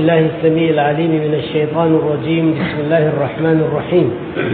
بالله السميع العليم من الشيطان الرجيم بسم الله الرحمن الرحيم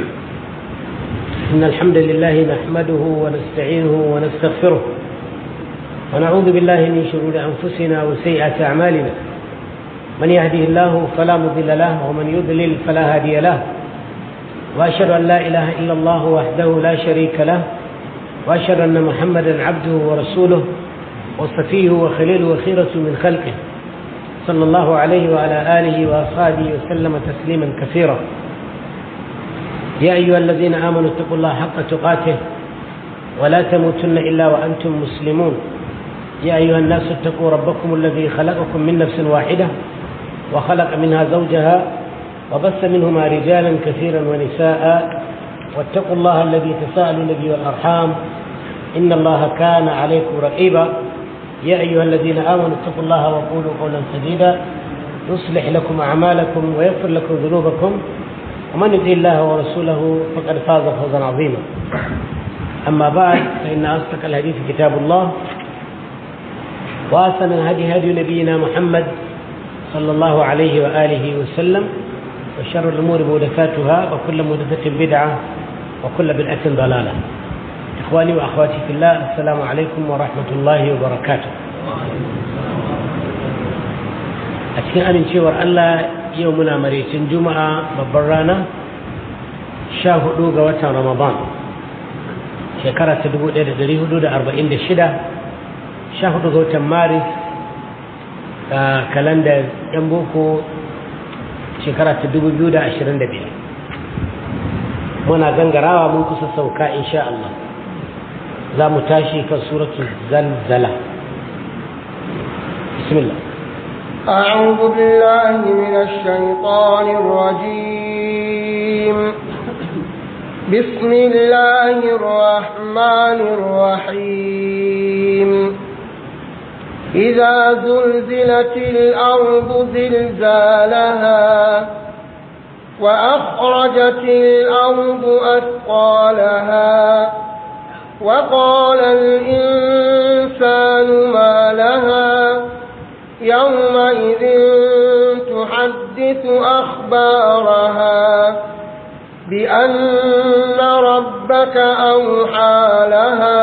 إن الحمد لله نحمده ونستعينه ونستغفره ونعوذ بالله من شرور أنفسنا وسيئات أعمالنا من يهده الله فلا مضل له ومن يضلل فلا هادي له وأشهد أن لا إله إلا الله وحده لا شريك له وأشهد أن محمدا عبده ورسوله وصفيه وخليله وخيرة من خلقه صلى الله عليه وعلى آله وأصحابه وسلم تسليما كثيرا يا أيها الذين آمنوا اتقوا الله حق تقاته ولا تموتن إلا وأنتم مسلمون يا أيها الناس اتقوا ربكم الذي خلقكم من نفس واحدة وخلق منها زوجها وبث منهما رجالا كثيرا ونساء واتقوا الله الذي تساءلون به والأرحام إن الله كان عليكم رقيبا يا أيها الذين آمنوا اتقوا الله وقولوا قولا سديدا يصلح لكم أعمالكم ويغفر لكم ذنوبكم ومن يطع الله ورسوله فقد فاز فوزا عظيما أما بعد فإن أصدق الحديث كتاب الله وأحسن الهدي هدي نبينا محمد صلى الله عليه وآله وسلم وشر الأمور محدثاتها وكل محدثة بدعة وكل بدعة ضلالة إخواني وأخواتي في الله السلام عليكم ورحمة الله وبركاته أتكين أمن شور الله يومنا مريسين جمعة ببرانا شاهدوا قوة رمضان شكرا تدبو دير دري حدود أربعين دشدة شاهدوا قوة مارس كالندا ينبوكو شكرا تدبو بيودا عشرين دبير muna gangarawa mun kusa sauka insha Allah za mu tashi kan suratul zalzala bismillah أعوذ بالله من الشيطان الرجيم بسم الله الرحمن الرحيم إذا زلزلت الأرض زلزالها وأخرجت الأرض أثقالها وقال الإنسان ما لها يومئذ تحدث أخبارها بأن ربك أوحى لها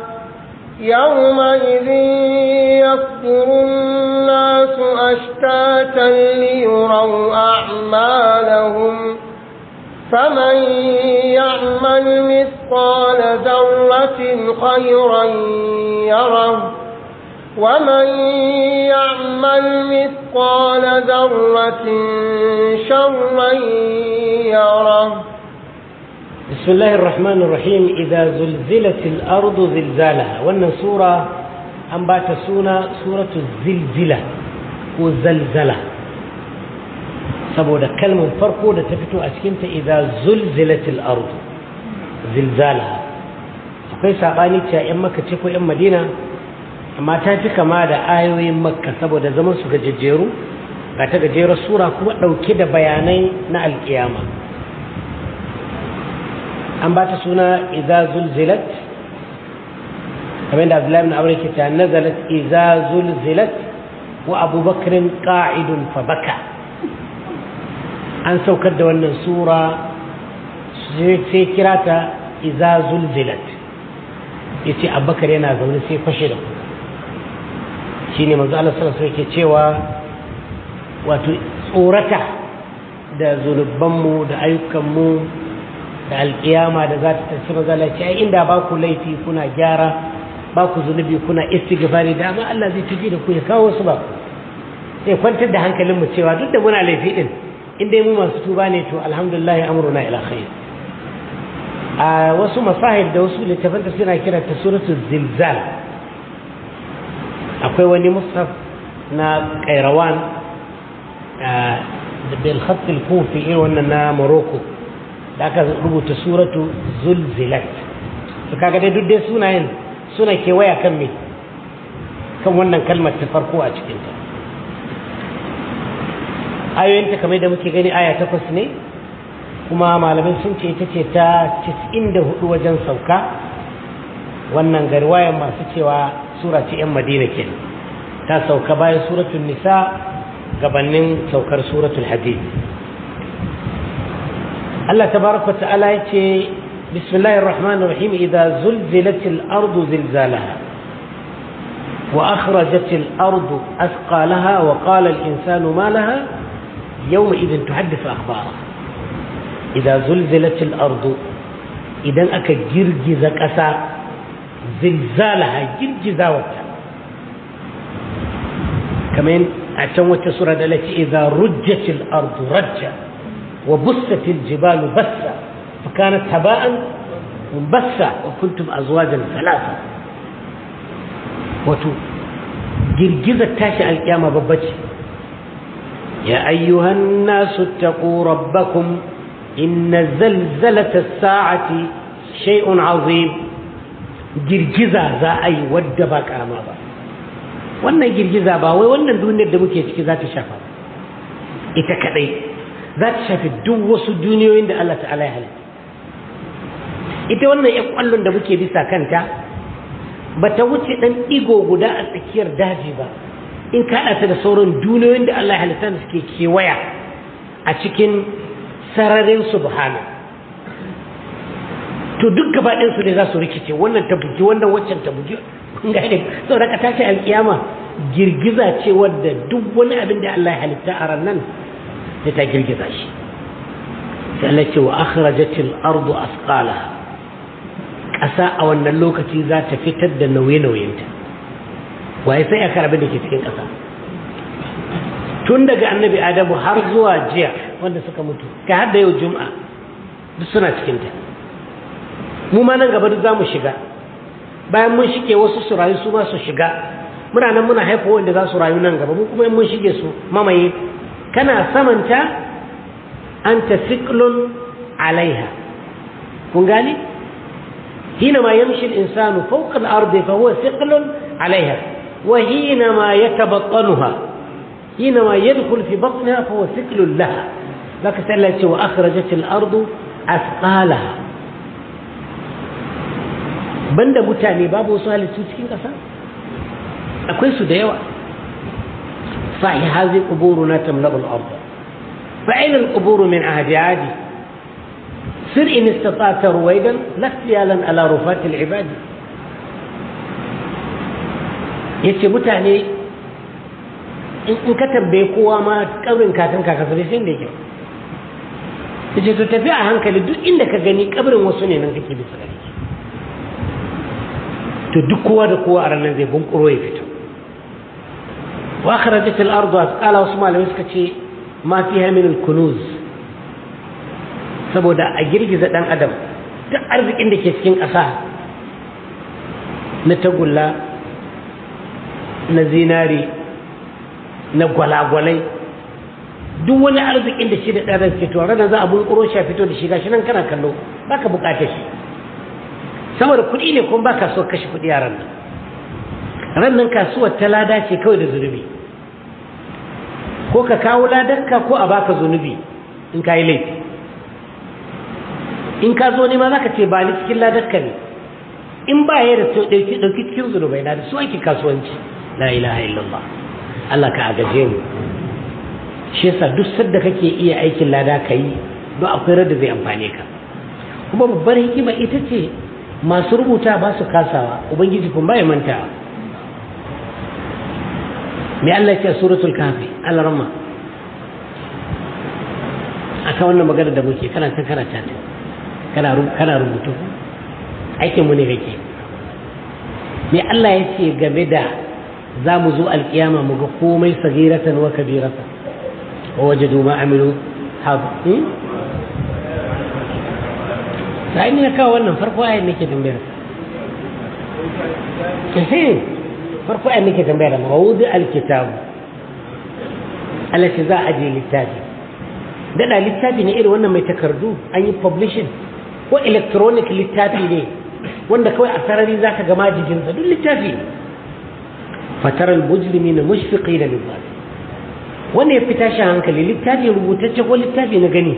يومئذ يصدر الناس أشتاتا ليروا أعمالهم فمن يعمل مثقال ذرة خيرا يره ومن يعمل مثقال ذرة شرا يره بسم الله الرحمن الرحيم إذا زلزلت الأرض زلزالها وأن سورة أنبات سونا سورة الزلزلة وزلزلة saboda kalmar farko da ta fito a cikinta idan zulzilatil ardu zilzalaha akwai sabani cewa yan makka ce ko yan madina amma ta fi kama da ayoyin makka saboda zaman su gajejjeru ga ta gajerar sura kuma ɗauke da bayanai na alƙiyama an ba ta suna iza zulzilat kamar da abdullahi na aure ke ta nazalat iza zulzilat wa abubakarin ƙa'idun fa baka an saukar da wannan sura sai kira ta iza zulzilat ya ce abubakar yana zaune sai fashe da kuka shi ne manzo Allah sallallahu alaihi cewa wato tsorata da zunubanmu da ayyukanmu da alkiyama da za ta tafi mazala ce ai inda ba ku laifi kuna gyara ba ku zunubi kuna istighfari da amma Allah zai tafi da ku ya kawo su ba sai kwantar da hankalin mu cewa duk da muna laifi din in dai mu masu tuba ne to alhamdulillah amruna ila khair a wasu masahib da wasu littafan da suna kira ta suratul zilzal akwai wani mushaf na kairawan da bil khat al kufi irin wannan na morocco da aka rubuta suratu zulzilat to kaga dai duk dai sunayen suna kewaya kan me kan wannan kalmar ta farko a cikin ta ayoyinta kamar da muke gani aya takwas ne kuma malamai sun ce ita ce ta 94 wajen sauka wannan garwayan masu cewa sura ce 'yan madina ke ta sauka bayan suratun nisa gabanin saukar suratul hadid Allah tabaraka ta'ala ya ce bismillahir rahmanir rahim idza zulzilatil ardu zilzalaha wa akhrajatil ardu athqalaha wa qala al insanu ma laha yawma idhin tuhaddithu akhbaraha idza zulzilatil ardu idan aka girgiza ƙasa zilzalaha girgizawarta kamar a can wata sura da lati idza rujjatil ardu rajja wa bussatil jibalu bassa fa kanat haba'an munbassa wa kuntum azwajan thalatha wato girgizar tashi alkiyama babba ce ya ayyuhan nasu taqu rabbakum inna zalzalata as-sa'ati shay'un 'azim girgiza za a yi wadda ba karama ba wannan girgiza ba wai wannan duniyar da muke ciki za ta shafa ita kadai za ta shafi duk wasu duniyoyin da Allah ta'ala ya halitta ita wannan ya kwallon da muke bisa kanta ba ta wuce dan digo guda a tsakiyar daji ba in ka ta da sauran duniyoyin da Allah ya halitta da suke kewaya a cikin sararin subhana to duk gaba ɗinsu ne za su rikice wannan ta bugi wannan waccan ta bugi gane sau da ka tashi alkiyama girgiza ce wadda duk wani abin da Allah ya halitta a ranar da ta girgiza shi sai Allah ce wa akhrajatil ardu asqalaha ƙasa a wannan lokaci za ta fitar da nauye-nauyenta waye sai aka abin da ke cikin ƙasa tun daga annabi adamu har zuwa jiya wanda suka mutu ka har da yau juma'a duk suna cikinta mu ma nan gaba duk za mu shiga bayan mun shige wasu su rayu su ma su shiga muna nan muna haifa wanda za su rayu nan gaba mu kuma in mun shige su mamaye kana samanta anta siklun alaiha kun gani حينما يمشي الإنسان فوق الأرض فهو ثقل عليها وحينما يتبطنها حينما يدخل في بطنها فهو ثقل لها لكن سألت وأخرجت الأرض أثقالها banda mutane babu wasu halittu cikin ƙasa akwai su da yawa fahi hazi quburu na tamla'u al-ard fa aina al-qubur min ahdi adi sir in istata'ta ruwaidan lafiyalan ala rufat al-ibad yace mutane in ka tambaye kowa ma kabrin kakan kaka sai sai da yake yace to tafi a hankali duk inda ka gani kabrin wasu ne nan kake bisa gari to duk kowa da kowa a ranar zai bunkuro ya fito wa akhrajat al-ardu asqala wasu malamai suka ce ma fiha min al-kunuz saboda a girgiza dan adam duk arzikin da ke cikin ƙasa na tagulla na zinari na gwalagwalai duk wani arzikin da shi da ɗan ke to ranar za a bunkuro shi a fito da shi gashi nan kana kallo baka bukatar shi saboda kuɗi ne kuma ba kasuwar kashe kuɗi a ranar ranar kasuwar ta lada ce kawai da zunubi ko ka kawo ladarka ko a baka zunubi in ka yi laifi in ka zo ne ma za ka ce ba ni cikin ladarka ne in ba ya da ɗauki cikin zunubai na da su ake kasuwanci la ilaha illallah Allah ka agaje mu shi yasa duk sadda kake iya aikin lada ka yi don akwai rada zai amfane ka kuma babbar hikima ita ce masu rubuta ba su kasawa ubangiji kun bai manta mai Allah ce suratul kafi alarma aka wannan magana da muke kana ta karata ta kana kana rubutu aikin mu ne kake mai Allah ya ce game da za mu zo alkiyama mu ga komai sagiratan wa kabiratan wa wajadu ma amilu haɗu sai ni na kawo wannan farko ayin nake tambayar eh farko ayin nake tambayar mawudu alkitab alashi za a je littafi dada littafi ne irin wannan mai takardu an yi publishing ko electronic littafi ne wanda kawai a sarari za ka ga majijinsa duk littafi ne fataral mujrimi na mushfiqi da littafi wanda ya fi tashi hankali littafi rubutacce ko littafi na gani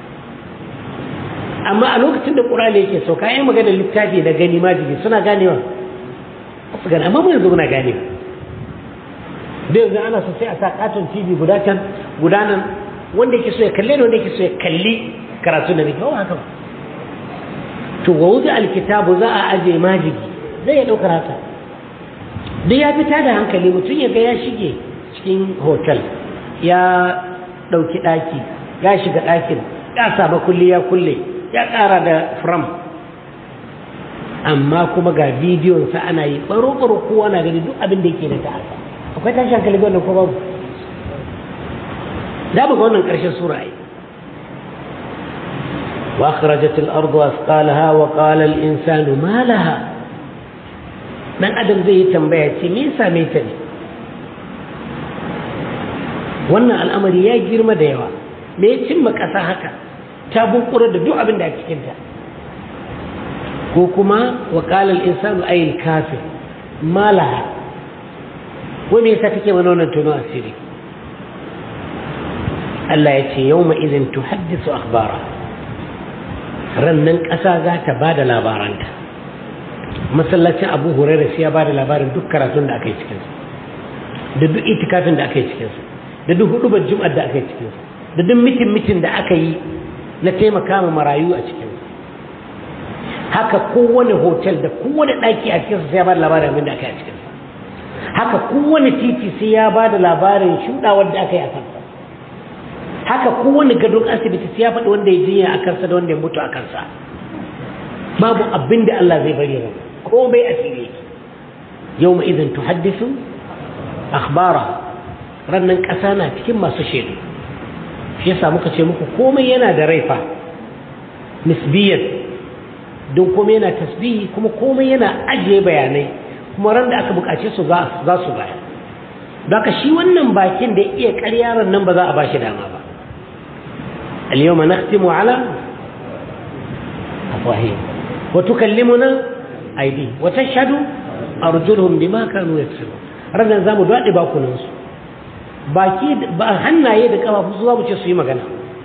amma a lokacin da ƙur'ani yake sauka yi magana littafi da gani majigi suna ganewa su gane amma mu yanzu muna ganewa da yanzu ana so sai a sa katon tv guda can guda nan wanda yake so ya kalle da wanda yake so ya kalli karatu da nake haka ba to wa wuzi alkitabu za a aje majigi zai ya ɗaukar haka duk ya fita da hankali mutum ya ga ya shige cikin hotel ya ɗauki ɗaki ya shiga ɗakin ya saba kulle ya kulle ya ƙara da fram amma kuma ga bidiyonsa ana yi ɓaro-ɓaro kowa na gani duk abin da yake da ta'asa akwai tashi hankali ga wannan ko babu da buga wannan ƙarshen sura ai وأخرجت الأرض أثقالها وقال الإنسان ما لها من أدم زي تنبيه مين ساميتني wannan al'amari ya girma da yawa me ya cimma ƙasa haka ta bunkura da duk abin da a cikinta ko kuma wa qala al-insanu ay kafir malaha wai me yasa take mana wannan tono asiri Allah ya ce yawma idhin tuhaddisu akhbara rannan ƙasa za ta ba da labaranta masallacin abu hurairu sai ya ba da labarin duk karatun da aka yi cikinsu da duk itikafin da aka yi cikinsu da duk hudubar jum'ar da aka yi cikinsu da duk mitin mitin da aka yi na taimaka ma marayu a cikinsu haka kowane hotel da kowane ɗaki a cikinsu sai ya ba da labarin abin da aka yi a cikinsu haka kowane titi sai ya ba da labarin shuɗawar da aka yi a kansa haka kowane gadon asibiti sai ya faɗi wanda ya jinya a kansa da wanda ya mutu a kansa babu abin da Allah zai bari ran komai a fili yau ma idan tuhaddisu akhbara rannan ƙasa na cikin masu shaidu shi yasa muka ce muku komai yana da raifa nisbiyan don komai yana tasbihi kuma komai yana ajiye bayanai kuma ran da aka buƙace su za su baya Baka shi wannan bakin da iya ƙaryaran nan ba za a ba shi dama ba اليوم نختم على أفواههم وتكلمنا أيديهم وتشهد أرجلهم بما كانوا يكسبون ranar za mu daɗe bakunansu baki ba hannaye da ƙafafu su za mu ce su yi magana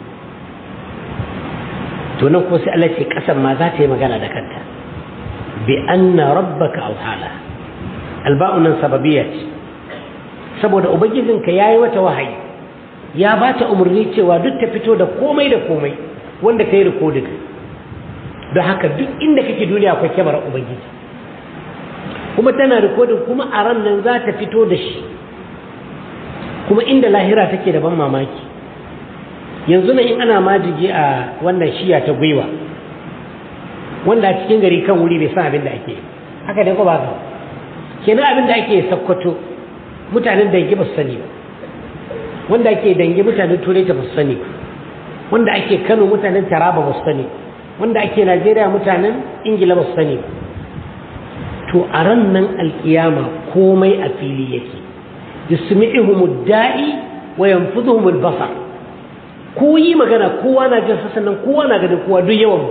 to nan kuma sai Allah ce ƙasan ma za ta yi magana da kanta bi anna rabbaka auhala alba'u nan sababiyya ce saboda ubangijinka yayi wata wahayi ya ba ta umarni cewa duk ta fito da komai da komai wanda ta yi rikodin don haka duk inda kake duniya akwai kyamar ubangiji kuma tana rikodin kuma a ran nan za ta fito da shi kuma inda lahira take da ban mamaki yanzu nan in ana majigi a wannan shiya ta gwiwa wanda a cikin gari kan wuri bai san abin da ake haka dai ko ba ka kenan abin da ake sakkwato mutanen dangi ba su sani ba wanda ake dangi mutanen turai ta ba su sani ba wanda ake kano mutanen taraba ba su sani wanda ake najeriya mutanen ingila ba su sani ba to a ran nan alkiyama komai a fili yake yusmi'uhum da'i wa yanfudhuhum al-basar ko yi magana kowa na jin sa sannan kowa na ganin kowa duk yawan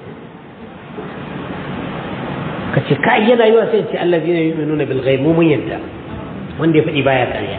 ka ce ka yana yi wa sai ce Allah zai yi nuna bil ghaib mun yadda wanda ya faɗi baya ƙarya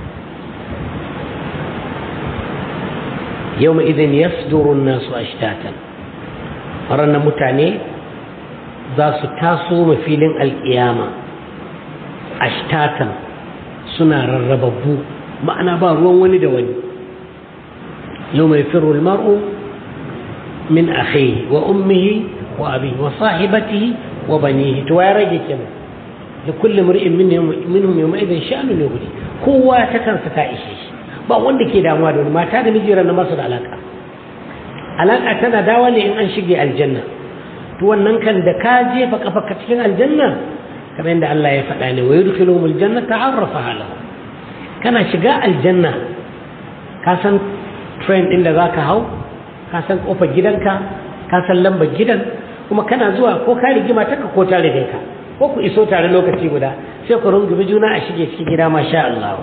yau mai idan yasdurun nasu ashtatan ranar mutane za su taso mafilin alƙiyama ashtatan suna rarrababbu ma'ana ba ruwan wani da wani yau mai firul mar'u min akhihi wa ummihi wa abihi wa sahibatihi wa banihi to ya rage kenan da kullum ri'in minhum yawma idan sha'anu ne gudi kowa ta kansa ta ishe shi ba wanda ke damuwa da wani mata da miji ran masu da alaka alaka tana dawa ne in an shige aljanna to wannan kan da ka jefa kafarka cikin aljanna kamar yadda Allah ya faɗa ne wa yudkhiluhum aljanna ta'arrafa lahu kana shiga aljanna ka san train din da zaka hau ka san kofar gidanka ka san lambar gidan kuma kana zuwa ko ka rigima taka ko ta rige ka ko ku iso tare lokaci guda sai ku rungumi juna a shige cikin gida masha Allah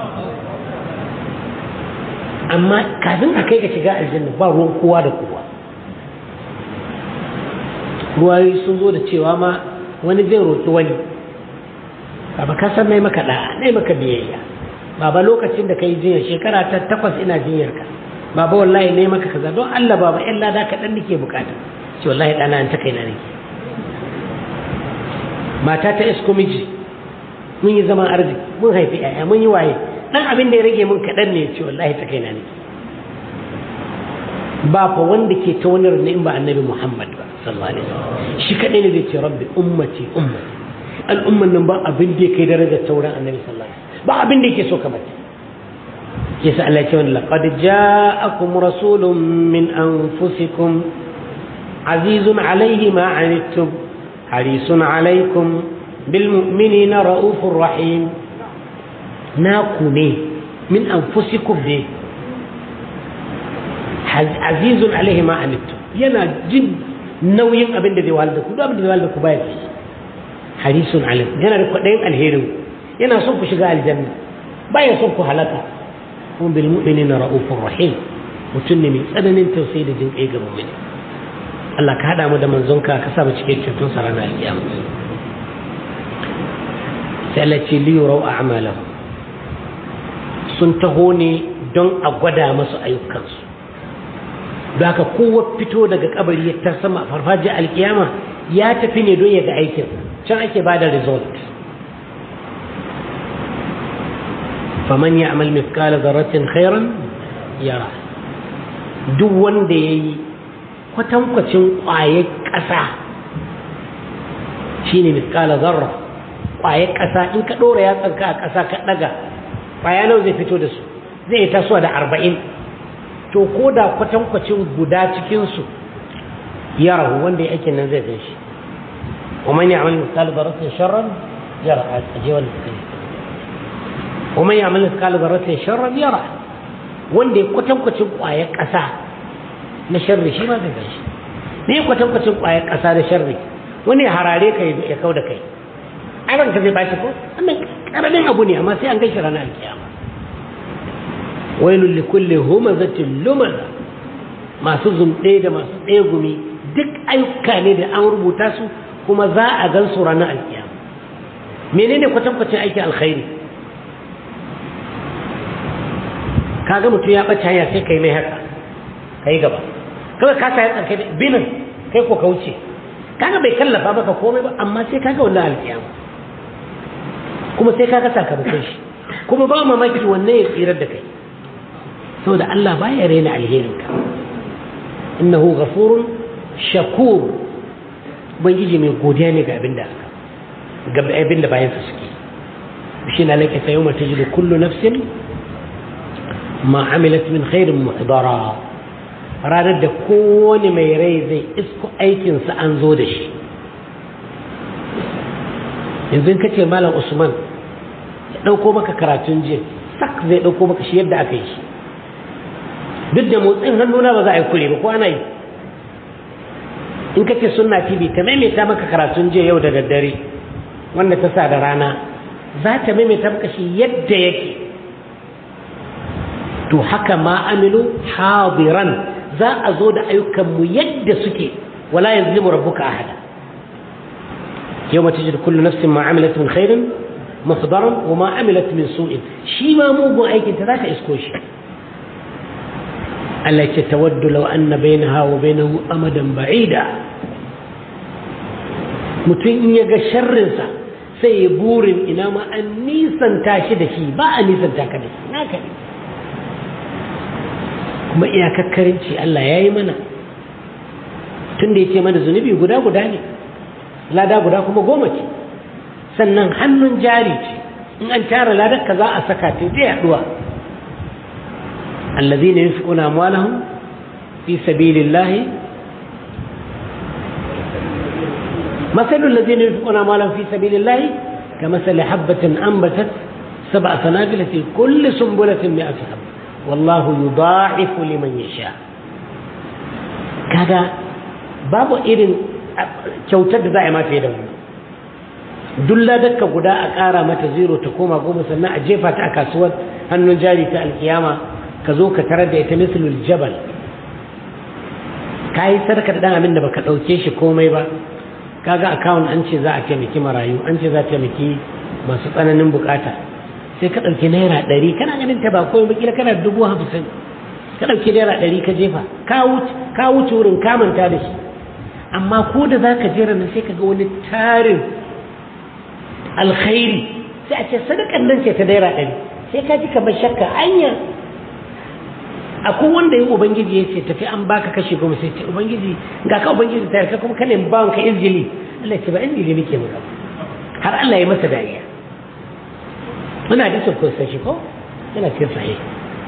amma kafin a kai ga shiga aljanna ba ruwan kowa da kowa ruwayoyi sun zo da cewa ma wani zai roƙi wani baba ka san nai maka da'a nai maka biyayya baba lokacin da ka yi jinyar shekara ta takwas ina jinyar ka baba wallahi nai maka kaza don Allah baba yan lada kaɗan nake bukata ce wallahi ɗana an ta kai na nake mata ta isko miji mun yi zaman arziki mun haifi ƴaƴa mun yi waye dan abin da ya rage mun kaɗan ne ce wallahi ta kaina ne ba fa wanda ke ta wani rana in ba annabi Muhammad ba sallallahu alaihi wasallam shi kaɗai ne zai ce rabbi ummati ummati al'umman nan ba abin da ya kai darajar sauran annabi sallallahu alaihi wasallam ba abin da yake so kamar yasa Allah ya ce wani laqad ja'akum rasulun min anfusikum azizun alaihi ma anittum harisun alaikum bil mu'minina raufur rahim naku ne min anfusikum ne azizun alaihi ma anittum yana jin nauyin abin da zai wahala da ku duk abin da zai wahala da ku baya fi harisun alaikum yana da kwaɗayin alherin yana son ku shiga aljanna baya son ku halaka kuma bil mu'minina raufur rahim mutum ne mai tsananin tausayi da jin kai ga mu'mini Allah ka hada mu da manzonka ka sa mu cike cikin sa ranar alkiyama sai Allah ce li yurau a'malahu sun taho ne don a gwada masu ayyukansu da haka kowa fito daga kabari ya ta sama farfajiyar alkiyama ya tafi ne don ya ga aikin can ake ba da result faman ya amal mithqala zarratin khairan yara duk wanda ya yi kwatankwacin ƙwayar ƙasa shine mithqala zarra ƙwayar ƙasa in ka ɗora yatsanka a ƙasa ka ɗaga ƙwaya nawa zai fito da su zai yi tasowa da arba'in to ko da kwatankwacin guda cikinsu ya rahu wanda ya aikin nan zai gan shi ومن يعمل مثقال ذرة شرا يرى أجيب ومن يعمل مثقال ذرة شرا يرى wanda ya kwatankwacin ƙwayar ƙasa na sharri shi ma zai gan shi me kwatankwacin ƙwayar ƙasa na sharri wani ya harare ka ya kau da kai ai ka zai bashi ko wannan karamin abu ne amma sai an gaishe ranar alkiyama wailul likulli humazatin lumaza masu zumɗe da masu ɗaya gumi duk ayyuka ne da an rubuta su kuma za a gan su ranar alkiyama menene kwatankwacin aikin alkhairi kaga mutum ya ɓace hanya sai kai mai haka kai gaba kawai ka sa ya tsarkai binin kai ko ka wuce kaga bai kallafa maka komai ba amma sai kaga wannan alkiyama kuma sai kaga sakamakon shi kuma ba mamaki wannan ya tsirar da kai saboda Allah baya raina alherinka innahu ghafurun shakur ubangiji mai godiya ne ga abin da ga abin da bayan su suke shi na lake sayo mata jidu kullu nafsin ma amilat min khairin muhdara ranar da kowane mai rai zai isko aikinsa an zo da shi yanzu ka ce malam usman ya ɗauko maka karatun jiya sak zai ɗauko maka shi yadda aka yi shi duk da motsin hannuna ba za a yi kure ba ko ana yi in ka ce sunna tv ta maimaita maka karatun jiya yau da daddare wanda ta sa da rana za ta maimaita maka shi yadda yake to haka ma amilu hadiran za a zo da ayyukanmu yadda suke wala yazlimu rabbuka ahada yawma tajidu kullu nafsin ma amilat min khairin muhdaran wa ma amilat min su'in shi ma mugun aikin ta zaka isko shi Allah ce tawaddu law anna bainaha wa bainahu amadan ba'ida mutum in ya ga sharrinsa sai ya burin ina ma an nisanta shi da shi ba a nisanta ka da shi naka ne kuma iyakakkarinci Allah ya yi mana tun da ya ce mana zunubi guda guda ne lada guda kuma goma ce sannan hannun jari ce in an tara ladar ka za a saka ta ta yaduwa الذين ينفقون أموالهم في سبيل الله مثل الذين ينفقون أموالهم في سبيل الله كمثل حبة أنبتت سبع سنابل في كل سنبلة مئة حبة والله يضاعف لمن يشاء كذا باب إذن kyautar da za a yi mafi da wani duk ladakka guda a ƙara mata zero ta koma goma sannan a jefa ta a kasuwar hannun jari ta alkiyama ka zo ka tarar da ita mislul jabal ka yi sarka da ɗan abin da baka ɗauke shi komai ba kaga akawun an ce za a taimaki marayu an ce za a taimaki masu tsananin bukata sai ka ɗauki naira ɗari kana ganin ta ba komai bakila kana dubu hamsin ka ɗauki naira ɗari ka jefa ka wuce wurin ka manta da shi amma ko da za ka jera nan sai ka ga wani tarin alkhairi sai a ce sadakan nan ce ta naira ɗari sai ka ji kamar shakka anya akwai wanda yin ubangiji ya ce tafi an baka kashe goma sai ce ubangiji ga ka ubangiji ta yarka kuma kana bawan ka izgili Allah ce ba izgili muke maka har Allah ya masa dariya muna da ko sai shi ko yana cikin sahih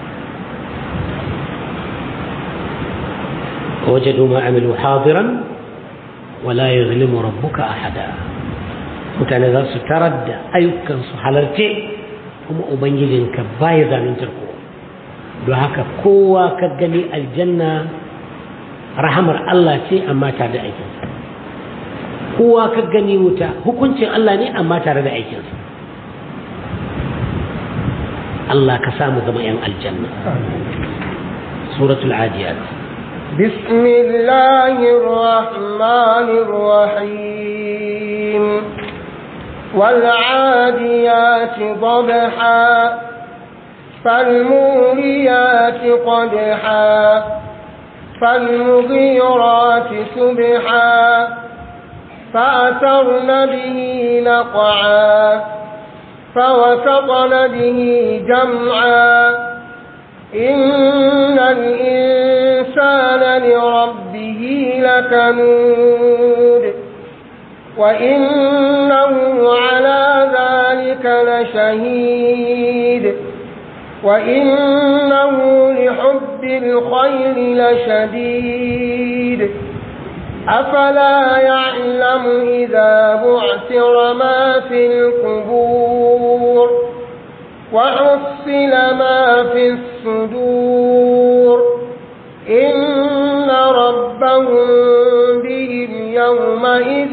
وجدوا ما عملوا حاضرا ولا يظلم ربك أحدا mutane za su tarar da ayyukansu halarce kuma ubangijinka baya zamintar kowa don haka kowa ka gani aljanna rahamar Allah ce amma tare da aikinsa kowa ka gani wuta hukuncin Allah ne amma tare da aikinsa Allah ka samu zama 'yan aljanna suratul adiyat بسم الله الرحمن الرحيم والعاديات ضبحا فالموريات قدحا فالمغيرات سبحا فأثرن به نقعا فوسطن به جمعا إن الإنسان لربه لكنود وإنه على ذلك لشهيد وإنه لحب الخير لشديد أفلا يعلم إذا بعثر ما في القبور وحصل ما في الصدور إن ربهم بهم يومئذ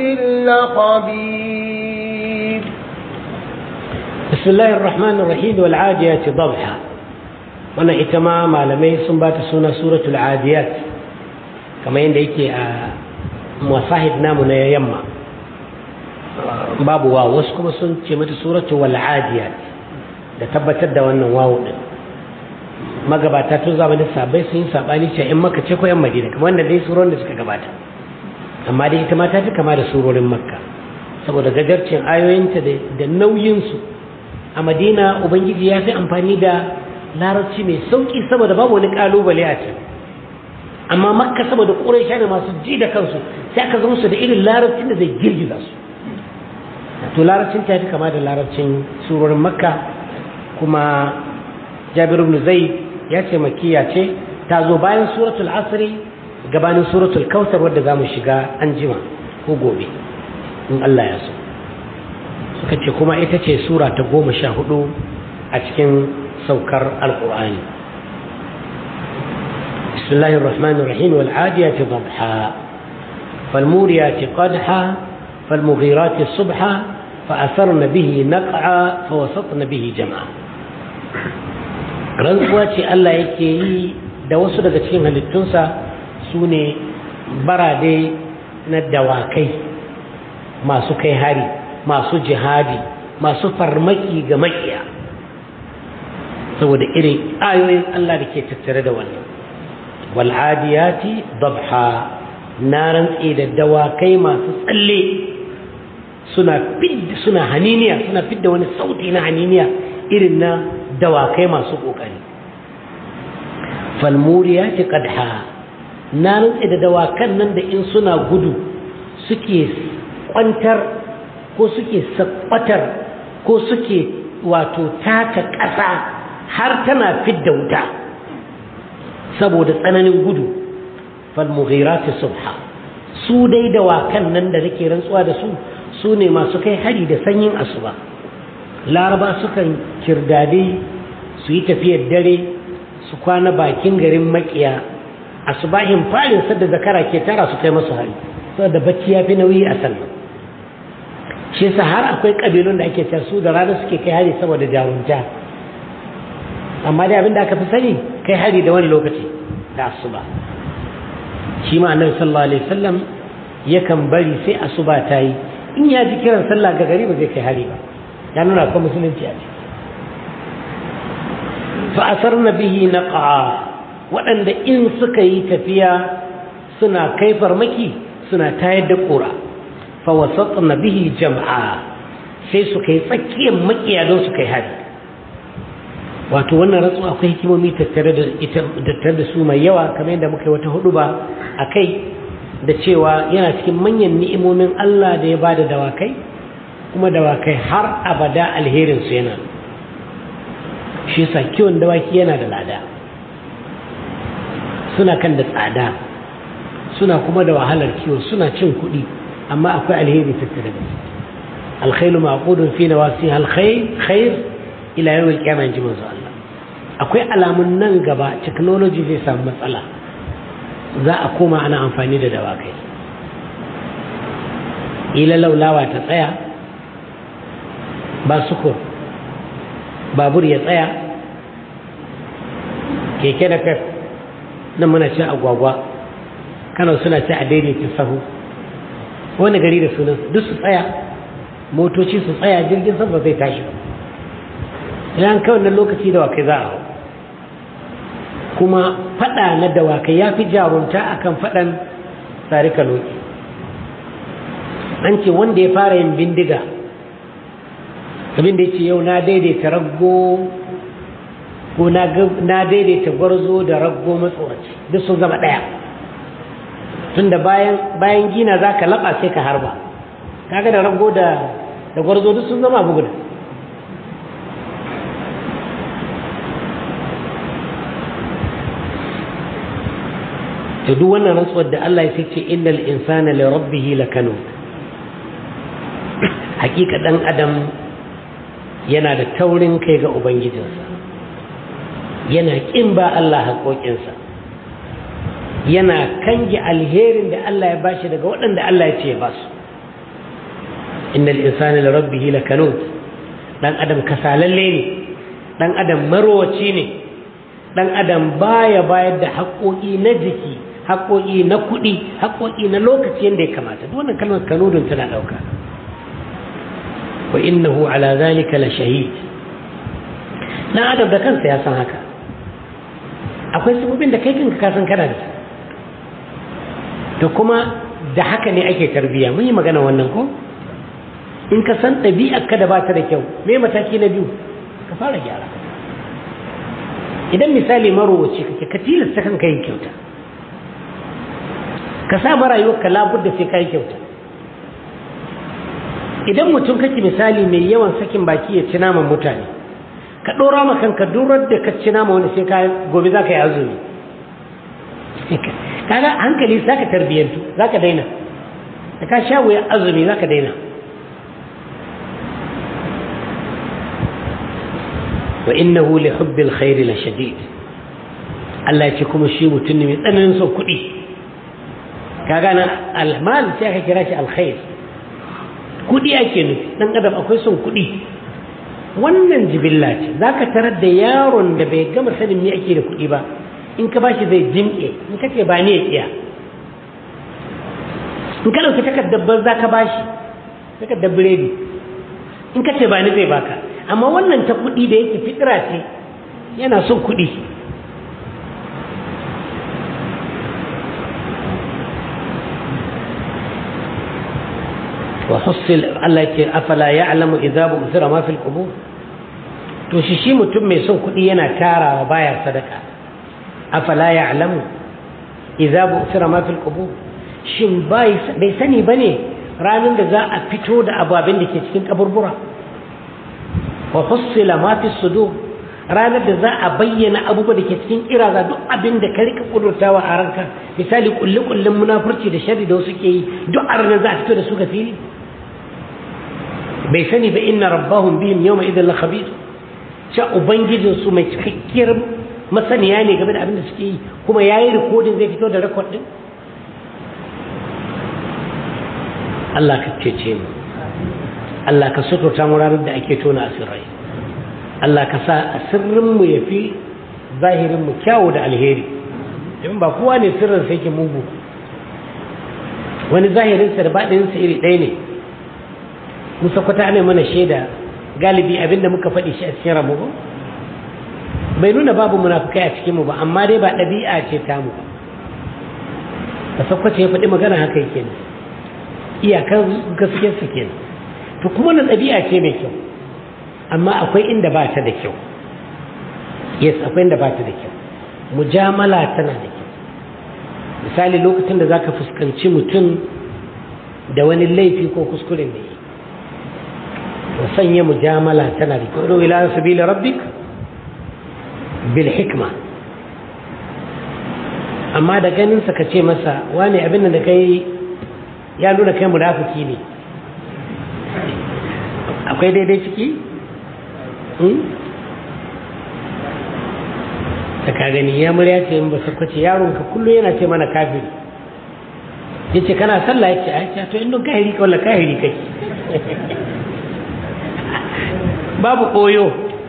لخبير بسم الله الرحمن الرحيم والعاديات ضبحا wannan ita ma malamai sun ba ta suna suratul adiyat kamar yadda yake a masahid namu na yamma babu wa wasu kuma sun ce mata suratul wal adiyat da tabbatar da wannan wawu din magabata tun zamanin sabai sun yi sabani cewa in makka ce ko yan madina kamar wanda dai surorin da suka gabata amma dai ita ma ta fi kama da surorin makka saboda gajarcin ayoyinta da nauyinsu a madina ubangiji ya fi amfani da larabci mai sauki saboda babu wani kalubale a can amma makka saboda ƙuraisha da masu ji da kansu sai aka zama su da irin larabcin da zai girgiza su to larabcin ta fi kama da larabcin surorin makka kuma jabir ibn zaid ya ce makiya ce ta zo bayan suratul asri gabanin suratul kautsar wadda za mu shiga an jima ko gobe in Allah ya so suka ce kuma ita ce sura ta goma sha hudu a cikin saukar alkur'ani bismillahir rahmanir rahim wal adiyati dhabha fal muriyati qadha fal mughirati subha fa asarna bihi naq'a fa wasatna bihi jam'a rantsuwa ce Allah yake yi da wasu daga cikin halittunsa su ne barade na dawakai masu kai hari masu jihadi masu farmaki ga makiya saboda irin ayoyin Allah da ke tattare da wannan wal'adiyati dabha na rantse da dawakai masu tsalle suna fidda suna haniniya suna fidda wani sauti na haniniya irin na dawakai masu ƙoƙari falmuriyati qadha na rantse da dawakan nan da in suna gudu suke kwantar ko suke sakwatar ko suke wato taka ƙasa har tana fidda wuta saboda tsananin gudu falmughirati subha su dai dawakan nan da nake rantsuwa da su su ne masu kai hari da sanyin asuba laraba sukan kirdade su yi tafiyar dare su kwana bakin garin makiya asubahin farin sadda zakara ke tara su kai masu hari saboda bacci ya fi nauyi a sannan shi yasa har akwai kabilun da ake cewa su da rana suke kai hari saboda jarumta amma dai abin da aka fi sani kai hari da wani lokaci da asuba shi ma annabi sallallahu alaihi wasallam yakan bari sai asuba ta yi in ya ji kiran sallah ga gari ba zai kai hari ba ya nuna akwai musulunci a ciki fa asarna bihi naqa waɗanda in suka yi tafiya suna kai farmaki suna tayar da ƙura fa wasatna bihi jam'a sai su kai tsakiyar makiya don su kai hari wato wannan rantsuwa akwai hikimomi tattare da ita tattare da su mai yawa kamar yadda muka yi wata hudu ba a kai da cewa yana cikin manyan ni'imomin Allah da ya bada dawakai kuma dawakai har abada alherin su yana shi yasa kiwon dawaki yana da lada suna kan da tsada suna kuma da wahalar kiwo suna cin kuɗi amma akwai alheri tattare da su alkhairu maqudun fi nawasiha alkhair khair ila yau alƙiyama ji manzo Allah akwai alamun nan gaba technology zai samu matsala za a koma ana amfani da dawakai ila laulawa ta tsaya ba sukur babur ya tsaya keke da fef nan muna cin agwagwa kano suna ci a daidaita sahu wani gari da sunan duk su tsaya motoci su tsaya jirgin sama zai tashi ba idan kawai na lokaci da wakai za a hau kuma fada na dawakai ya fi jarunta akan fadan tsari kaloki an ce wanda ya fara yin bindiga abin da ya ce yau na daidaita raggo ko na daidaita gwarzo da raggo matsoraci duk sun zama ɗaya tun da bayan gina za ka laɓa sai ka harba kaga da raggo da gwarzo duk sun zama abu guda da duk wannan rantsuwar da Allah ya ce innal insana li rabbih lakanud hakika dan adam yana da taurin kai ga ubangijinsa yana kin ba Allah haƙoƙinsa yana kange alherin da Allah ya bashi daga waɗanda Allah ya ce ya basu innal insana li rabbih lakanud dan adam kasalalle ne dan adam marwaci ne dan adam baya bayar da haƙoƙi na jiki haƙoƙi na kuɗi haƙoƙi na lokaci yadda ya kamata duk wannan kalmar kanudun tana ɗauka wa innahu ala zalika la shahid dan adam da kansa ya san haka akwai sabobin da kai kanka ka san kana da to kuma da haka ne ake tarbiyya mun yi magana wannan ko in ka san ɗabi'ar ka da ba ta da kyau me mataki na biyu ka fara gyara idan misali marowaci kake ka tilasta kanka yin kyauta ka sa marayuwar ka labudda sai ka yi kyauta idan mutum kake misali mai yawan sakin baki ya ci naman mutane ka ɗora ma kanka durar da ka ci nama wani sai ka gobe za ka yi azumi kaga hankali za ka tarbiyyantu za ka daina da ka sha wuya azumi za ka daina wa innahu li hubbil khairi la shadid Allah ya ce kuma shi mutum ne mai tsananin son kuɗi kaga na almal sai aka kira shi alkhair kuɗi ake nufi dan adam akwai son kuɗi wannan jibilla ce zaka tarar da yaron da bai gama sanin me ake da kuɗi ba in ka bashi zai jinƙe in ka ce ba ni ya kiya in ka ɗauki takardar banza ka bashi takardar biredi in ka ce ba ni zai baka amma wannan ta kuɗi da yake fitira ce yana son kuɗi وحصل الله يقول أفلا يعلم إذا بؤثر ما في القبور to shi shi mutum mai son kuɗi yana tarawa baya sadaka afala ya'lamu idza bu'thira ma fil qubur shin bai sani bane ranar da za a fito da ababin da ke cikin kaburbura wa hussila ma fi sudur ranar da za a bayyana abubuwa da ke cikin kiraza duk abin da ka rika kudurtawa a ranka misali kulli kullin munafurci da sharri da wasu ke yi duk a ranar za a fito da su ga fili bai sani ba inna rabbahum bihim yawma idan la khabir sha ubangijin su mai cikakkiyar masaniya ne game da abin da suke yi kuma yayi rikodin zai fito da rekod din Allah ka cece mu Allah ka suturta mu ranar da ake tona asirrai Allah ka sa sirrin mu yafi zahirin mu kyawu da alheri domin ba kowa ne sirrin sai ke mugu wani zahirinsa da baɗinsa iri ɗaya ne musa kwata ne mana shaida galibi abinda muka faɗi shi a cikin ramu ba bai nuna babu munafukai a cikinmu ba amma dai ba ɗabi'a ce tamu ba da sakwace ya faɗi magana haka yake ne iyakar gaskiyarsa kenan to kuma na ɗabi'a ce mai kyau amma akwai inda ba ta da kyau yes akwai inda ba ta da kyau mujamala tana da kyau misali lokacin da za ka fuskanci mutum da wani laifi ko kuskuren da yi to sanya mujamala tana da kyau ila sabili rabbik bil hikma amma da ganinsa ka ce masa wane abin da kai ya nuna kai munafiki ne akwai daidai ciki? ta ka gani ya murya ce in ba sakwace yaronka kullum yana ce mana kafiri ya ce kana sallah ya ce a ce to inda kahiri ka wala kahiri kai babu koyo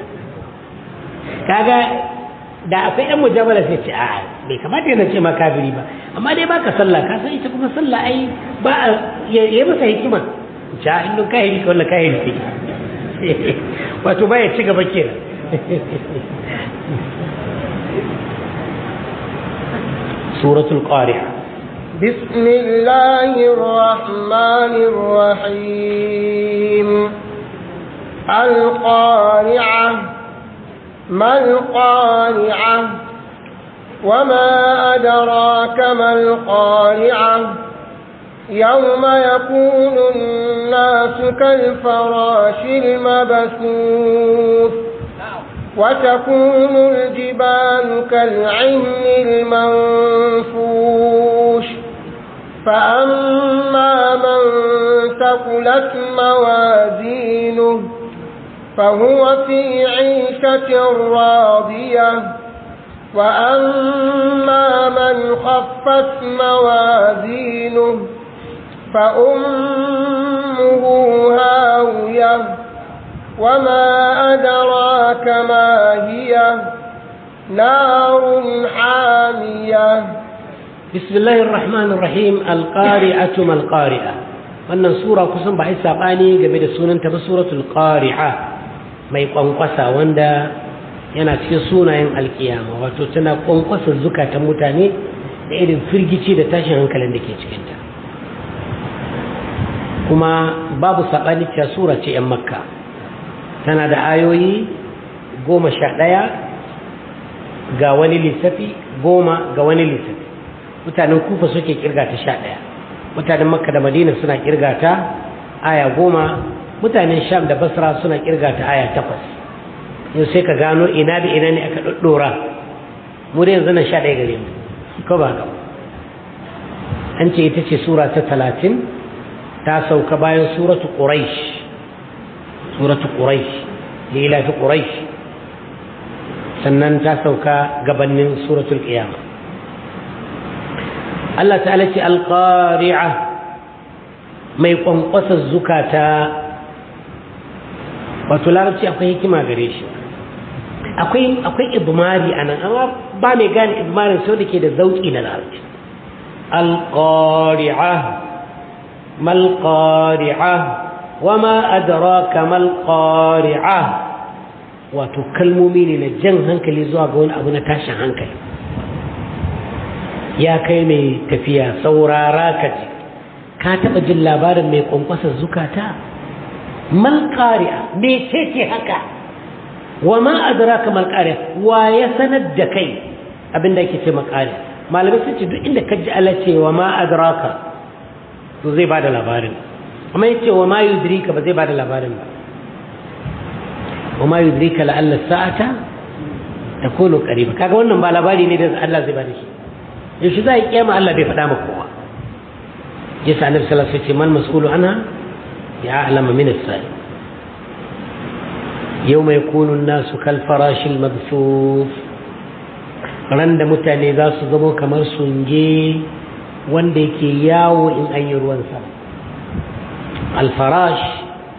kaga da akwai yan mujamala sai ce a bai kamata yana ce ma kafiri ba amma dai baka sallah ka san ita kuma sallah ai ba a yi masa hikima ja inda kahiri ka wala kahiri kai wato baya ci gaba kenan سورة القارعة بسم الله الرحمن الرحيم القارعة ما القارعة وما أدراك ما القارعة يوم يكون الناس كالفراش المبثوث وتكون الجبال كالعهن المنفوش فأما من ثقلت موازينه فهو في عيشة راضية وأما من خفت موازينه فأمه هاوية وما أدراك ما هي نار حامية بسم الله الرحمن الرحيم القارعة ما القارعة wannan sura kusan ba ai sabani game da sunanta ba suratul qari'a mai kwankwasa wanda yana cikin sunayen alkiyama wato tana kwankwasa zukatan mutane da irin firgici da tashin hankalin da ke cikinta kuma babu sabani cewa sura ce 'yan makka tana da ayoyi goma sha ɗaya ga wani lissafi goma ga wani lissafi mutanen kufa suke kirga ta sha ɗaya mutanen makka da madina suna kirga ta aya goma mutanen sham da basra suna kirga ta aya takwas yau sai ka gano ina da ina ne aka ɗaɗɗora mu da yanzu na sha ɗaya gare mu ko ba haka an ce ita ce sura ta talatin ta sauka bayan suratu quraish suratu quraish lila fi quraish sannan ta sauka gabanin suratul qiyama Allah ta'ala ce alqari'a mai kwankwasa zukata wato larabci akwai hikima gare shi akwai akwai idmari anan amma ba mai gane idmarin sau da ke da zauki na larabci alqari'a mal qari'a wama adraka mal qari'a wato kalmomi ne na jan hankali zuwa ga wani abu na tashin hankali ya kai mai tafiya saurara ka ji ka taɓa jin labarin mai kwankwasa zukata mal qari'a me ce haka wama adraka mal qari'a wa ya sanar da kai abinda ake ce makari'a malamai sun ce duk inda ka ji Allah ce wa ma adraka to zai bada labarin amma yace wa ma yudrika ba zai bada labarin ba wa ma yudrika la alla sa'ata takunu qariba kaga wannan ba labari ne da Allah zai bada shi yaushe zai kiyama Allah bai faɗa maka kowa yasa annabi sallallahu alaihi wasallam man mas'ulu anha ya a'lama min as-sa'i yawma yakunu an-nasu kal farashil mabthuf ran da mutane za su zama kamar sunge wanda yake yawo in an yi ruwan sama alfarash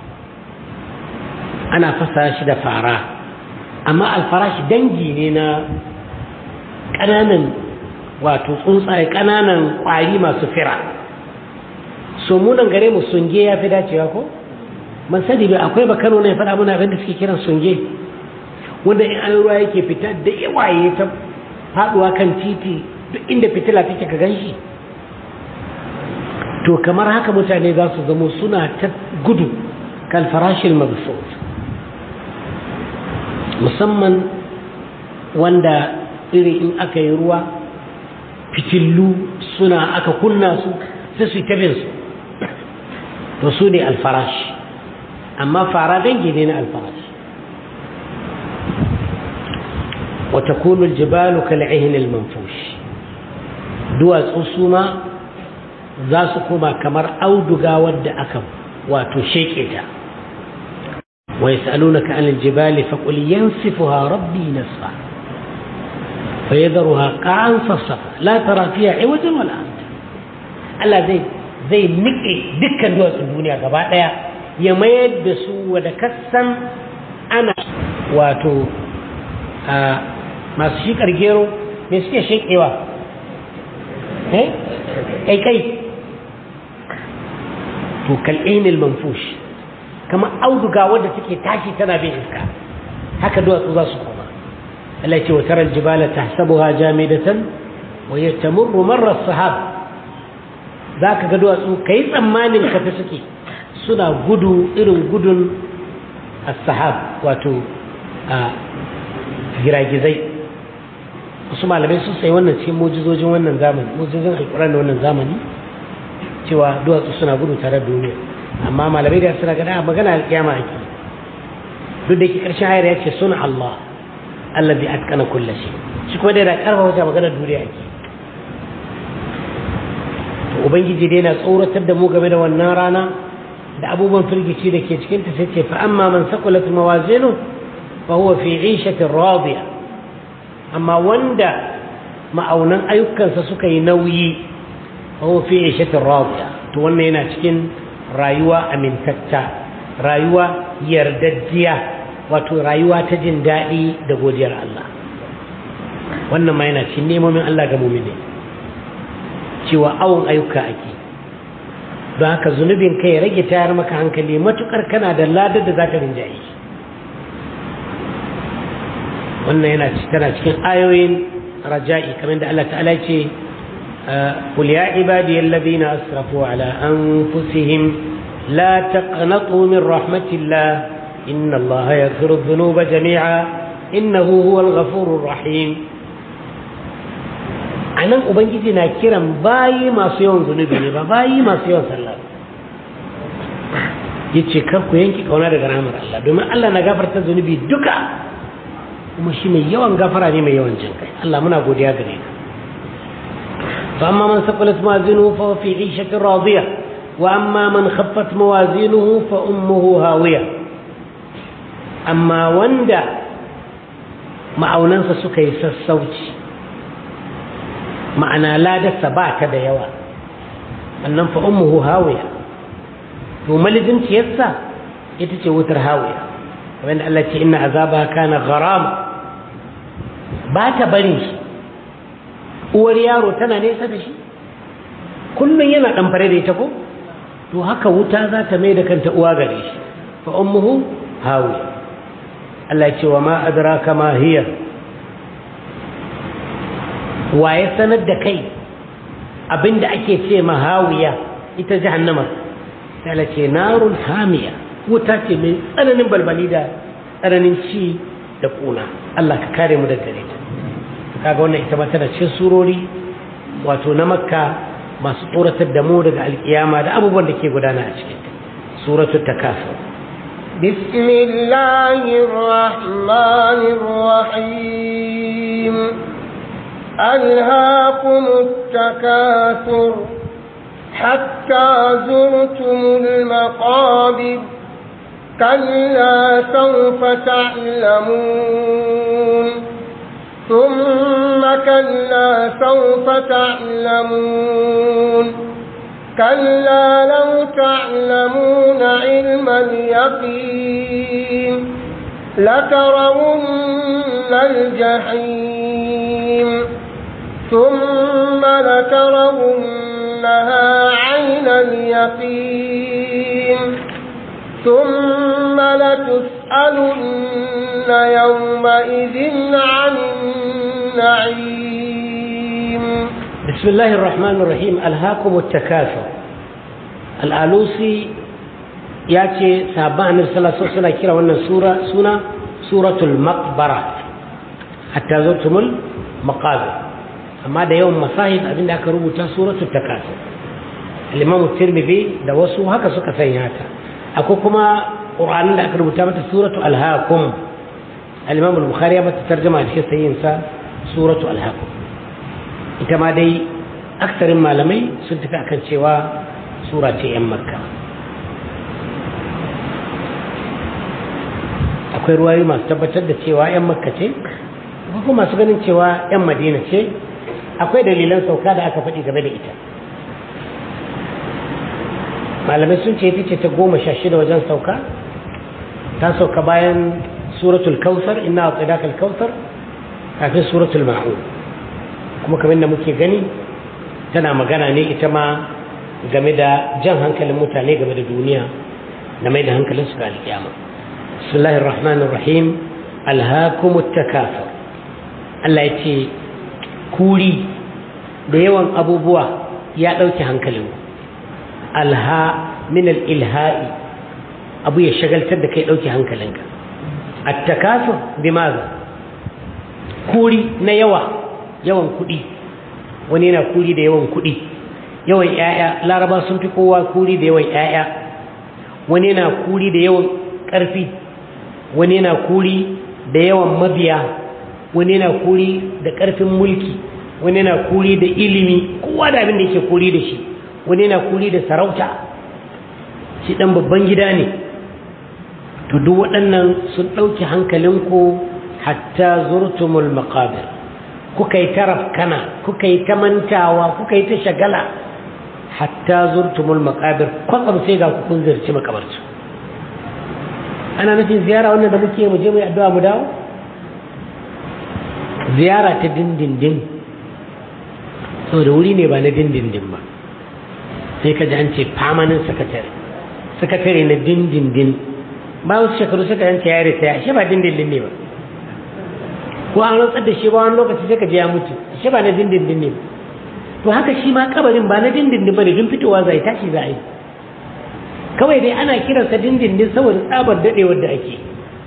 ana fasa shi da fara amma alfarash dangi ne na ƙananan wato tsuntsaye ƙananan ƙwari masu fira so munan gare mu sunge ya fi dacewa ko man sani bai akwai bakano ne faɗa muna abin da suke kiran sunge wanda in an ruwa yake fita da yawaye ta faduwa kan titi duk inda fitila take ka ganshi to kamar haka mutane za su zamo suna ta gudu kalfarashin mabsut musamman wanda iri in aka yi ruwa fitillu suna aka kunna su sai su yi su to su ne alfarash amma fara dangi ne na alfarash وتكون الجبال كالعهن المنفوش duwatsu su ma za su koma kamar auduga wadda aka wato sheke ta wa yas'alunaka 'anil jibali faqul yansifuha rabbi nasfa fayadharuha qa'an safsafa la tara fiha 'iwajan wala amta Allah zai zai nike dukkan duwatsun duniya gaba daya ya mayar da su wada kassan ana wato masu shikar gero me suke shekewa eh kai kai to kal'inil manfush kamar auduga wadda take tashi tana bin iska haka duwatsu za su koma Allah ce wa taral jibala tahsabuha jamidatan wa yatamurru marra sahab zaka ga duwatsu kai tsammanin kafa suke suna gudu irin gudun as-sahab wato giragizai wasu malamai sun sai wannan cikin mujizojin wannan zamani mujizojin alkuran da wannan zamani cewa duwatsu suna gudu tare da duniya amma malamai da suna gada magana alkiyama ake duk da ke karshen ayar ya ce suna Allah Allah bi atkana kulla shi shi kuma dai da karfa wata magana duniya ake to ubangiji dai na tsoratar da mu game da wannan rana da abubuwan firgici da ke cikin ta sai ce fa amma man saqulat mawazinu fa huwa fi 'ishatin radiya amma wanda ma'aunan ayyukansa suka yi nauyi ko fi ishatin radiya to wannan yana cikin rayuwa amintatta rayuwa yardajjiya wato rayuwa ta jin daɗi da godiyar Allah wannan ma yana cikin nemomin Allah ga mumine cewa awon ayyuka ake don haka zunubin kai ya rage tayar maka hankali matukar kana da ladar da za ka rinjaye wannan yana tana cikin ayoyin raja'i kamar da Allah ta'ala ce qul ya ibadi alladhina asrafu ala anfusihim la taqnatu min rahmatillah inna Allah yaghfiru dhunuba jami'a innahu huwal ghafurur rahim anan ubangiji na kiran bayi masu yawan zunubi ne ba bayi masu yawan sallah yace kar ku yanki kauna daga rahmar Allah domin Allah na gafarta zunubi duka kuma shi mai yawan gafara ne mai yawan jin kai Allah muna godiya gare ka fa amma man saqulat mawazinuhu fa fi 'ishatin radiya wa amma man khaffat mawazinuhu fa ummuhu hawiya amma wanda ma'aunansa suka yi sassauci ma'ana ladarsa ba ta da yawa annan fa ummuhu hawiya to malijin ciyarsa ita ce wutar hawiya kamar da Allah ce inna azaba kana gharama ba ta bari shi uwar yaro tana nesa da shi kullum yana dan fare da ita ko to haka wuta za ta mai da kanta uwa gare shi fa ummuhu hawiya Allah ce wa ma adraka ma hiya wa ya sanar da kai abinda ake ce ma hawiya ita jahannama sai Allah ce narun hamiya wuta ce mai tsananin balbali da tsananin ci da kuna Allah ka kare mu daga gare ta kaga wannan ita ma tana cikin surori wato na makka masu tsoratar da mu daga alkiyama da abubuwan da ke gudana a cikin ta suratul takasur بسم الله الرحمن الرحيم ألهاكم التكاثر حتى زرتم المقابر كلا سوف تعلمون ثم كلا سوف تعلمون كلا لو تعلمون علم اليقين لترون الجحيم ثم لترونها عين اليقين ثم لتسألن يومئذ عن النعيم بسم الله الرحمن الرحيم ألهاكم التكاثر الآلوسي ya ce sahabban annabi sallallahu alaihi wasallam kira wannan sura suna suratul maqbara hatta zutumul maqabir amma da yawan masahib abinda aka rubuta suratul takasur al-imam tirmidhi da wasu haka suka sanya ta akwai kuma qur'anin da aka rubuta mata suratul alhaqum al-imam al-bukhari ya mata tarjuma cikin sayyin sa suratul alhaqum ita ma dai aksarin malamai sun tafi akan cewa sura ce yan makka akwai ruwayoyi masu tabbatar da cewa 'yan makka ce kuma masu ganin cewa 'yan madina ce akwai dalilan sauka da aka faɗi game da ita malamai sun ce ita ce ta goma sha shida wajen sauka ta sauka bayan suratul kausar ina a tsadakal kausar kafin suratul ma'un kuma kamar da muke gani tana magana ne ita ma game da jan hankalin mutane game da duniya da mai da hankalinsu ga alkiyama بسم الله الرحمن الرحيم ألهاكم التكاثر Allah ya ce kuri da yawan abubuwa ya ɗauki hankalin alha min ilha'i abu ya shagaltar da kai ɗauki hankalinka attakasur bi maza kuri na yawa yawan kuɗi wani yana kuri da yawan kuɗi yawan 'ya'ya laraba sun fi kowa kuri da yawan 'ya'ya wani yana kuri da yawan ƙarfi wani yana kuri da yawan mabiya wani yana kuri da ƙarfin mulki wani yana kuri da ilimi kowa da abin da yake kuri da shi wani yana kuri da sarauta shi ɗan babban gida ne to duk waɗannan sun ɗauki hankalinku hatta zurtumul maqabir kuka yi ta rafkana kuka yi ta mantawa kuka yi ta shagala hatta zurtumul maqabir kwatsam sai ga kun zirci makabarci ana nufin ziyara wannan da muke mu je mu yi addu'a mu dawo ziyara ta dindindin saboda wuri ne ba na dindindin ba sai ka ji an ce permanent secretary secretary na dindindin ba wasu shekaru suka yance ya ritaya shi ba dindindin ne ba ko an rantsar da shi ba wani lokaci sai ka je ya mutu shi ba na dindindin ne to haka shi ma kabarin ba na dindindin ba ne don fitowa zai tashi za a yi kawai dai ana kiransa dindindin saboda tsabar daɗewar da ake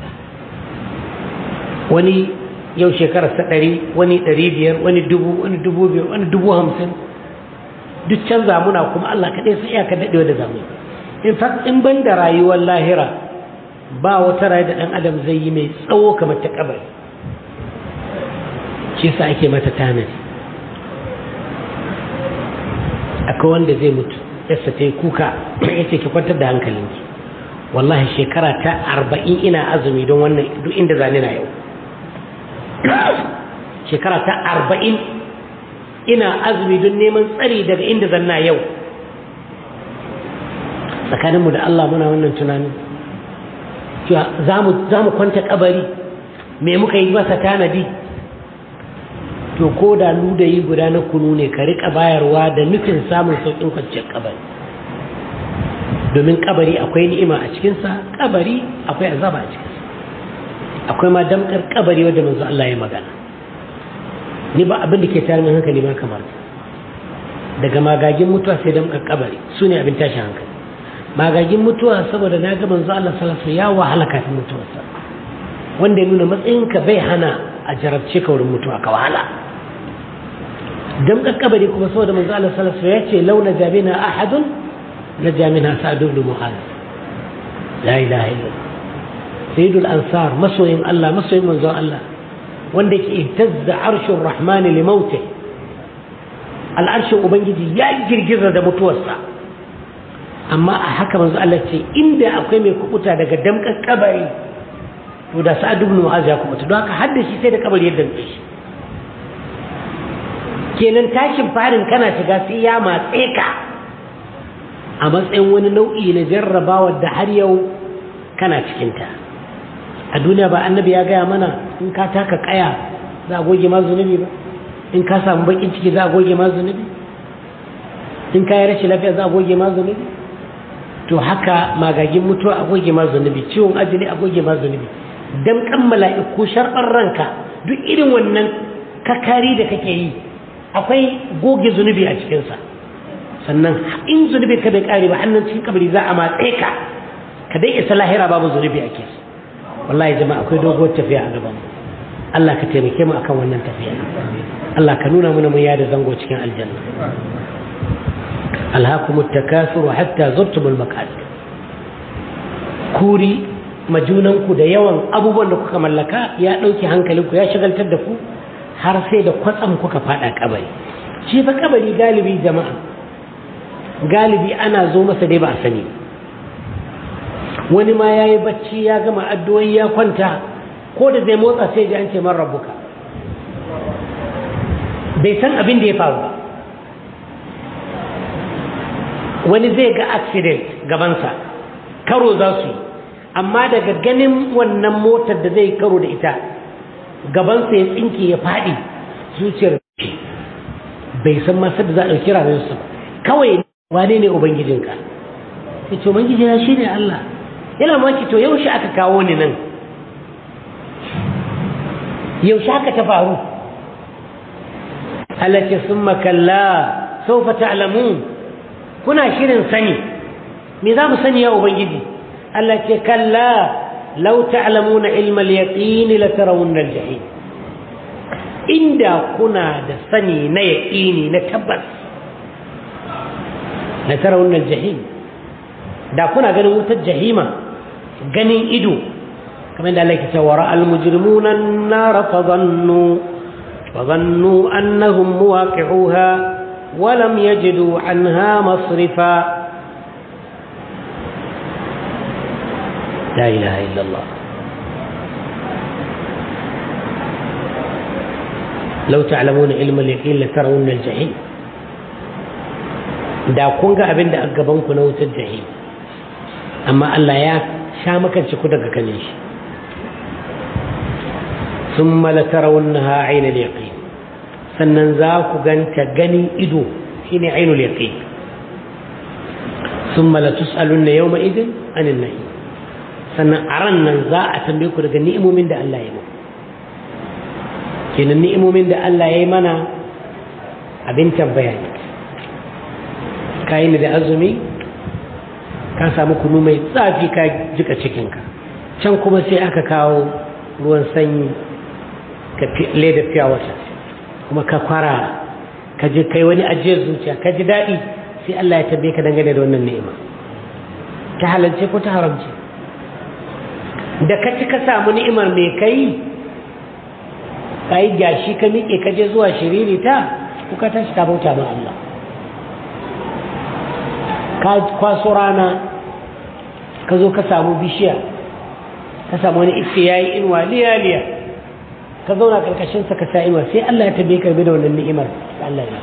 wani yau shekarar sa ɗari wani ɗari biyar wani dubu wani dubu biyar wani dubu hamsin duk canza muna kuma Allah kaɗai sai iyaka daɗewar da zamu in fact in ban da rayuwar lahira ba wata rayu da ɗan adam zai yi mai tsawo kamar ta kabari shi sa ake mata tanadi akwai wanda zai mutu yasa ta yi kuka ya ce ki kwantar da hankalinki wallahi shekara ta arba'in ina azumi don wannan duk inda zane na yau shekara ta arba'in ina azumi don neman tsari daga inda zanna yau tsakaninmu da Allah muna wannan tunanin za mu kwanta kabari me muka yi masa tanadi to ko da ludayi guda na kunu ne ka rika bayarwa da nufin samun sauƙin kwanciyar kabari domin kabari akwai ni'ima a cikinsa kabari akwai azaba a cikinsa akwai ma damkar kabari wadda manzo Allah ya magana ni ba abin da ke tare min hankali ma kamar daga magagin mutuwa sai damkar kabari su ne abin tashin hankali magagin mutuwa saboda na ga manzo Allah sallallahu alaihi ya wahala kafin mutuwarsa wanda ya nuna matsayinka bai hana a jarabce ka wurin mutuwa ka wahala damkar kabari kuma saboda manzo Allah sallallahu alaihi ya ce launa jabina ahadun la jamina sa'd ibn mu'adh la ilaha illallah sayyidul ansar masoyin Allah masoyin manzon Allah wanda ke ihtazza arshur rahman li mauti al'arshin ubangiji ya girgiza da mutuwarsa amma a haka manzo Allah ce inda akwai mai kubuta daga damkan kabari to da sa'ad ibn mu'az ya kubuta don haka hadda shi sai da kabari ya damke shi kenan tashin farin kana shiga sai ya matse ka a matsayin wani nau'i na jarrabawar da har yau kana cikinta a duniya ba annabi ya gaya mana in ka taka kaya za a goge ma zunubi ba in ka samu bakin ciki za a goge ma zunubi in ka yi rashin lafiya za a goge ma zunubi to haka magagin mutuwa a goge ma zunubi ciwon ajali a goge ma zunubi dan kan mala'iku sharɓar ranka duk irin wannan kakari da kake yi akwai goge zunubi a cikinsa sannan in zunubi ka bai kare ba hannun cikin kabari za a matse ka ka dai isa lahira babu zunubi ake so wallahi jama'a akwai doguwar tafiya a gaban mu Allah ka taimake mu akan wannan tafiya Allah ka nuna mana mun yada zango cikin aljanna alhaakumut takasur hatta zurtumul maqabir kuri majunanku da yawan abubuwan da kuka mallaka ya ɗauki hankalinku ya shagaltar da ku har sai da kwatsam kuka faɗa kabari shi fa kabari galibi jama'a galibi ana zo masa dai ba a sani wani ma ya yi bacci ya gama addu'o'i ya kwanta ko da zai motsa sai ji an ce man rabbuka bai san abin da ya faru ba wani zai ga accident gabansa karo za su yi amma daga ganin wannan motar da zai karo da ita gabansa ya tsinke ya faɗi zuciyar bai san masu da za a ɗauki rayuwarsa kawai wane ne ubangijinka ya ce ubangijina shi ne Allah yana maki to yaushe aka kawo ni nan yaushe haka ta faru Allah ce sun makalla sau fa ta'lamun kuna shirin sani me za mu sani ya ubangiji Allah ce kalla lau ta'lamuna ilmal yaqini la tarawunna al-jahim inda kuna da sani na yaqini na tabbas la tarawunna al-jahim da kuna ganin wutar jahima ganin ido kamar da Allah ke cewa ra al-mujrimuna an-nar fa dhannu fa dhannu annahum muwaqi'uha wa lam yajidu anha masrifa لا إله إلا الله لو تعلمون علم اليقين لترون الجحيم da kun ga abin da a gabanku na wutar jahim amma Allah ya sha makance ku daga kanin shi sun malatarar ha ainihin yaƙi sannan za ku ganta ganin ido shine ainihin yaƙi sun malatus alun na yau ma'idin anin na'i sannan a ran nan za a tambaye ku daga ni'imomin da Allah ya muku kenan ni'imomin da Allah ya yi mana abin tambaya ne ka yi da azumi ka samu kunu mai tsafi ka jika cikinka can kuma sai aka kawo ruwan sanyi ka leda fiya wata kuma ka kwara ka je kai wani ajiyar zuciya ka ji daɗi sai Allah ya tambaye ka dangane da wannan ni'ima ta halalce ko ta haramce da ka ci ka samu ni'imar mai kai ka yi gashi ka miƙe ka je zuwa shiriri ta kuka tashi ka bauta ma Allah ka kwaso rana ka zo ka samu bishiya ka samu wani iske ya yi inuwa liya-liya ka zauna karkashinsa ka sa inuwa sai Allah ya tabe karbi da wannan ni'imar da Allah ya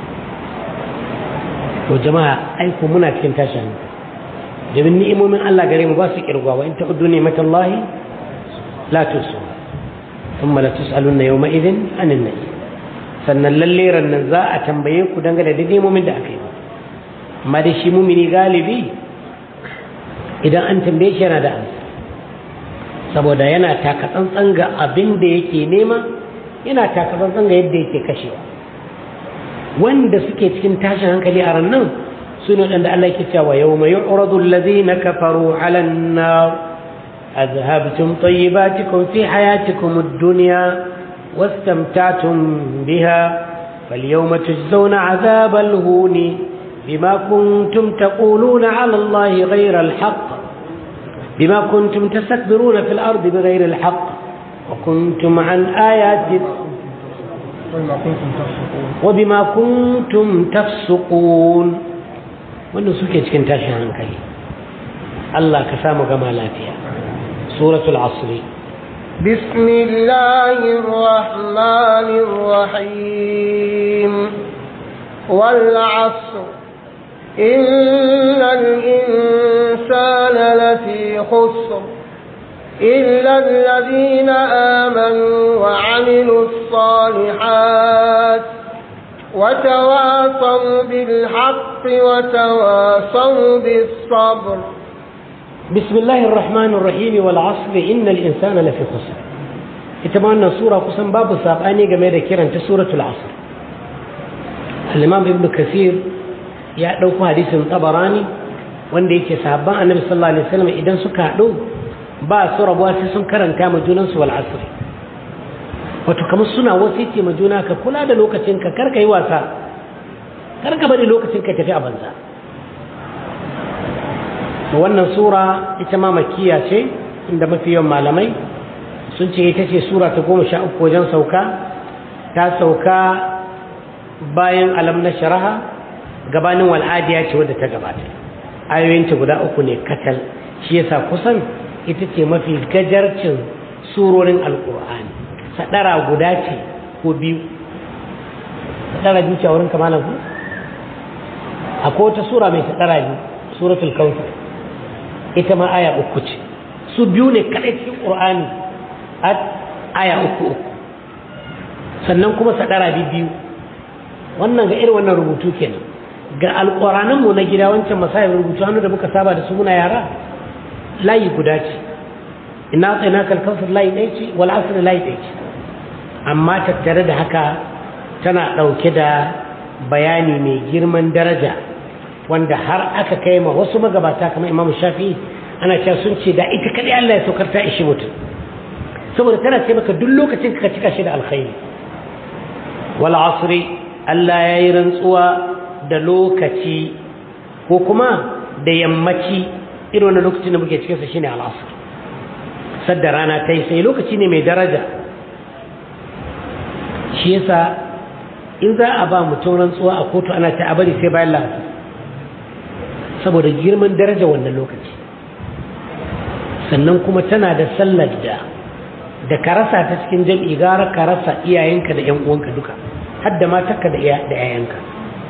to jama'a aiko muna cikin tashin domin ni'imomin Allah gare mu ba su kirgwa wa in ta'uddu ni'matallahi la tusu thumma la tus'alunna yawma idhin anin na'i sannan lalle rannan za a tambaye ku dangane da ni'imomin da aka yi amma dai shi mumini galibi idan an tambaye shi yana da amsa saboda yana taka tsantsan ga abin da yake nema yana taka tsantsan ga yadda yake kashewa wanda suke cikin tashin hankali a rannan سنة أن الله كتاب ويوم يعرض الذين كفروا على النار أذهبتم طيباتكم في حياتكم الدنيا واستمتعتم بها فاليوم تجزون عذاب الهون بما كنتم تقولون على الله غير الحق بما كنتم تستكبرون في الأرض بغير الحق وكنتم عن آيات وبما كنتم تفسقون wannan suke cikin tashin hankali Allah ka samu gama lafiya suratul asri بسم الله الرحمن الرحيم والعصر إن الإنسان لفي خسر إلا الذين آمنوا وعملوا الصالحات وتواصوا بالحق وتواصوا بالصبر بسم الله الرحمن الرحيم والعصر إن الإنسان لفي خسر اتمنى سورة قسم باب سابقاني قمير كيران سورة العصر الإمام ابن كثير يأتوك حديث طبراني wanda yake sahabban annabi sallallahu alaihi wasallam idan suka haɗu ba su rabuwa sai sun karanta ma junansu wal asr wato kamar suna wasiti ma juna ka kula da lokacin ka kar ka yi wasa kar ka bari lokacin ka tafi a banza wannan sura ita ma makiya ce inda mafi yawan malamai sun ce ita ce sura ta goma sha uku wajen sauka ta sauka bayan alam na sharaha gabanin wal'adiya ce wadda ta gabata ayoyinta guda uku ne katal shi yasa kusan ita ce mafi gajarcin surorin alkur'ani sadara guda ce ko biyu sadara biyu ce a wurin kamalan ku akwai wata sura mai sadara biyu suratul kawthar ita ma aya uku ce su biyu ne kadai cikin qur'ani a aya uku uku sannan kuma sadara biyu wannan ga irin wannan rubutu kenan ga alƙuranan mu na gida wancan masayar rubutu hannu da muka saba da su muna yara layi guda ce ina tsina kalkautar layi ɗaya ce wal asr layi ɗaya ce amma tattare da haka tana ɗauke da bayani mai girman daraja wanda har aka kai ma wasu magabata kamar imamu shafi ana cewa sun ce da ita kaɗai Allah ya saukar ta ishi mutum saboda tana ce maka duk lokacin ka cika shi da alkhairi wal asri Allah ya yi rantsuwa da lokaci ko kuma da yammaci irin wani lokacin da muke cikinsa shine al'asr sadda rana ta yi sai lokaci ne mai daraja shi yasa in za a ba mutum rantsuwa a kotu ana ta bari sai bayan lafi saboda girman daraja wannan lokaci sannan kuma tana da sallar da da ka rasa ta cikin jam'i gara ka rasa iyayenka da 'yan uwanka duka har da matarka da 'ya'yanka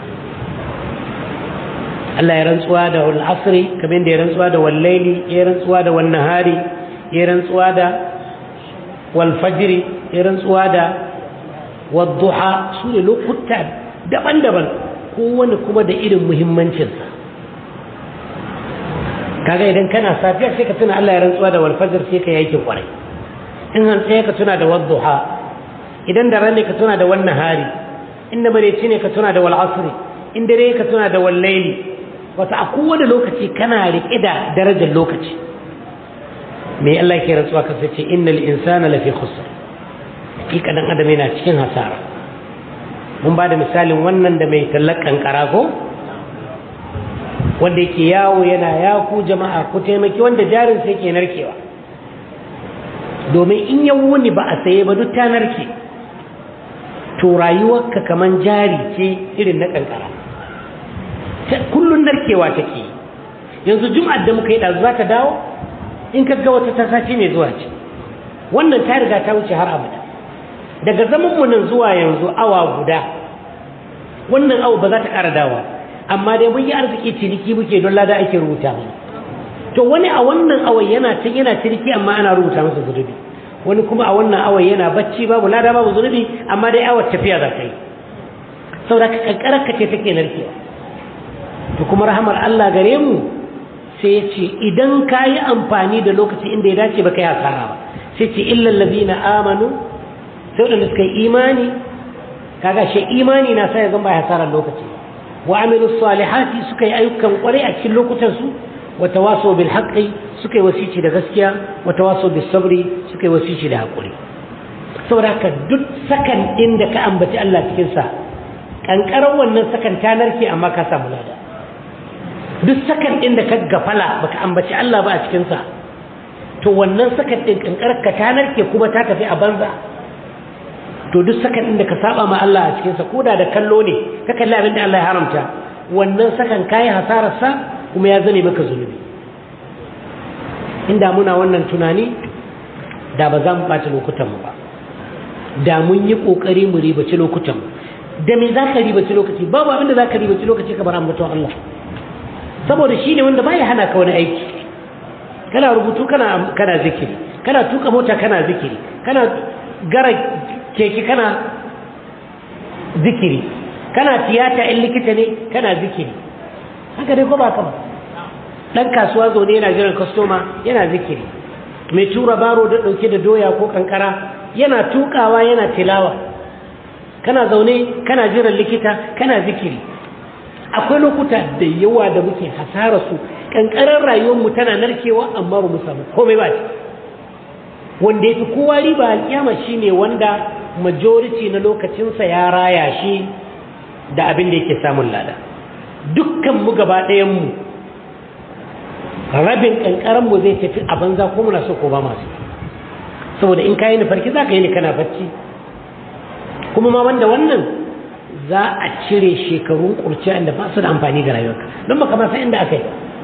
Allah ya rantsuwa da wal asri kamar da ya rantsuwa da wal laili ya rantsuwa da wan nahari ya rantsuwa da wal fajri ya rantsuwa da wad duha su ne lokuta daban-daban kowanne kuma da irin muhimmancinsa kaga idan kana safiya sai ka tuna Allah ya rantsuwa da wal fajr sai ka yake kwarai in hantsi ka tuna da wad duha idan da rane ka tuna da wan nahari inda mareci ne ka tuna da wal asri in dare ka tuna da wal laili wata a kowane lokaci kana riƙe da darajar lokaci me Allah ke rantsuwa ka sace innal insana lafi khusr hakika dan adam yana cikin hasara mun ba da misalin wannan da mai tallakan karago wanda yake yawo yana ya ku jama'a ku taimaki wanda jarin sai ke narkewa domin in ya wuni ba a saye ba duk ta narke to rayuwarka kaman jari ce irin na kankara kullun narkewa take yanzu jum'ar da muka yi ɗazu za ta dawo in ka ga wata tasace mai zuwa ce wannan ta riga ta wuce har abada daga zaman mu nan zuwa yanzu awa guda wannan awa ba za ta ƙara dawa amma dai mun yi arziki ciniki muke don lada ake rubuta mana to wani a wannan awa yana can yana ciniki amma ana rubuta masa zunubi wani kuma a wannan awa yana bacci babu lada babu zunubi amma dai awar tafiya za ka yi saboda ka kankarar ka ce take narkewa to kuma rahamar Allah gare mu sai ya ce idan ka yi amfani da lokaci inda ya dace ba ka yi hasara ba sai ce illal ladina amanu sai wadanda suka yi imani kaga shi imani na sa ya zama hasarar lokaci wa amilu salihati suka yi ayyukan kwarai a cikin lokutan su wa tawasaw bil haqqi suka yi wasici da gaskiya wa tawasaw bis sabri suka yi wasici da hakuri saboda haka duk sakan din da ka ambaci Allah cikin sa kankaran wannan sakan ta narke amma ka samu lada duk sakan ɗin da ka gafala baka ambaci Allah ba a cikinsa to wannan sakan ɗin ƙanƙarar ka ta narke kuma ta tafi a banza to duk sakan ɗin da ka saba ma Allah a cikinsa ko da da kallo ne ka kalli abin da Allah ya haramta wannan sakan kayi hasararsa kuma ya zane maka zunubi inda muna wannan tunani da ba za mu ɓata lokutanmu ba da mun yi ƙoƙari mu ribaci lokutanmu da me za ka ribaci lokaci babu abin da za ka ribaci lokaci kamar ambaton Allah saboda shi ne wanda baya hana ka wani aiki kana rubutu kana kana zikiri kana tuka mota kana zikiri kana gara keke kana zikiri kana tiyata in likita ne kana zikiri haka dai ko ba ka ba dan kasuwa zaune yana jiran kwastoma yana zikiri mai tura baro da dauke da doya ko kankara yana tukawa yana tilawa kana zaune kana jiran likita kana zikiri akwai lokuta da yawa da muke hasara su kankarar rayuwarmu tana narkewa amma ba mu samu komai ba ce wanda ya fi kowa riba alkiyama shine wanda majority na lokacinsa ya raya shi da abin da yake samun lada dukkan mu gaba ɗayan mu rabin kankaran mu zai tafi a banza ko muna so ko ba masu saboda in kayi ni farki za ka yi ni kana bacci kuma ma wanda wannan za a cire shekarun kurciya inda ba su da amfani ga rayuwarka don baka ma san inda aka yi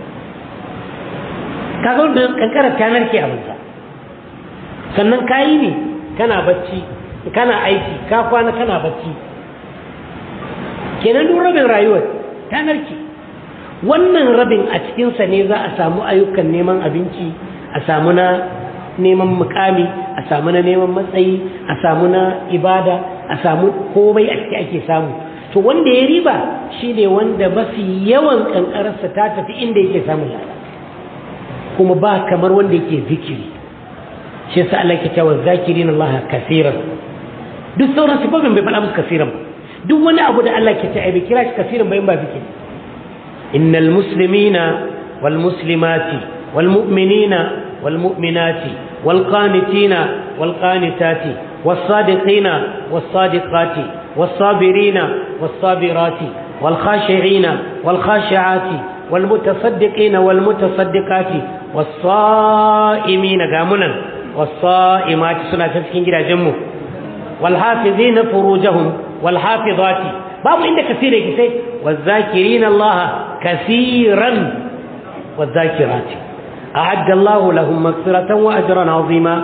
kaga wanda kankarar ta narke a banza sannan kayi ne kana bacci kana aiki ka kwana kana bacci kenan duk rabin rayuwar ta narke wannan rabin a cikinsa ne za a samu ayyukan neman abinci a samu na neman mukami a samu na neman matsayi a samu na ibada a samu komai a ciki ake samu to wanda ya riba shi ne wanda mafi yawan kankararsa ta tafi inda yake samun lada kuma ba kamar wanda yake zikiri shi yasa Allah ke cewa zakirin Allah kaseeran duk sauran sifofin bai faɗa musu kaseeran ba duk wani abu da Allah ke cewa bai kira shi kaseeran ba in ba zikiri innal muslimina wal muslimati wal mu'minina wal mu'minati wal qanitina wal qanitati was sadiqina was sadiqati was sabirina was sabirati wal khashi'ina wal khashi'ati wal mutasaddiqina wal mutasaddiqati was sa'imina gamunan والصائمات سنة تسكين جدا جمو والحافظين فروجهم والحافظات باب عند كثير يكسي والذاكرين الله كثيرا والذاكرات أعد الله لهم مغفرة وأجرا عظيما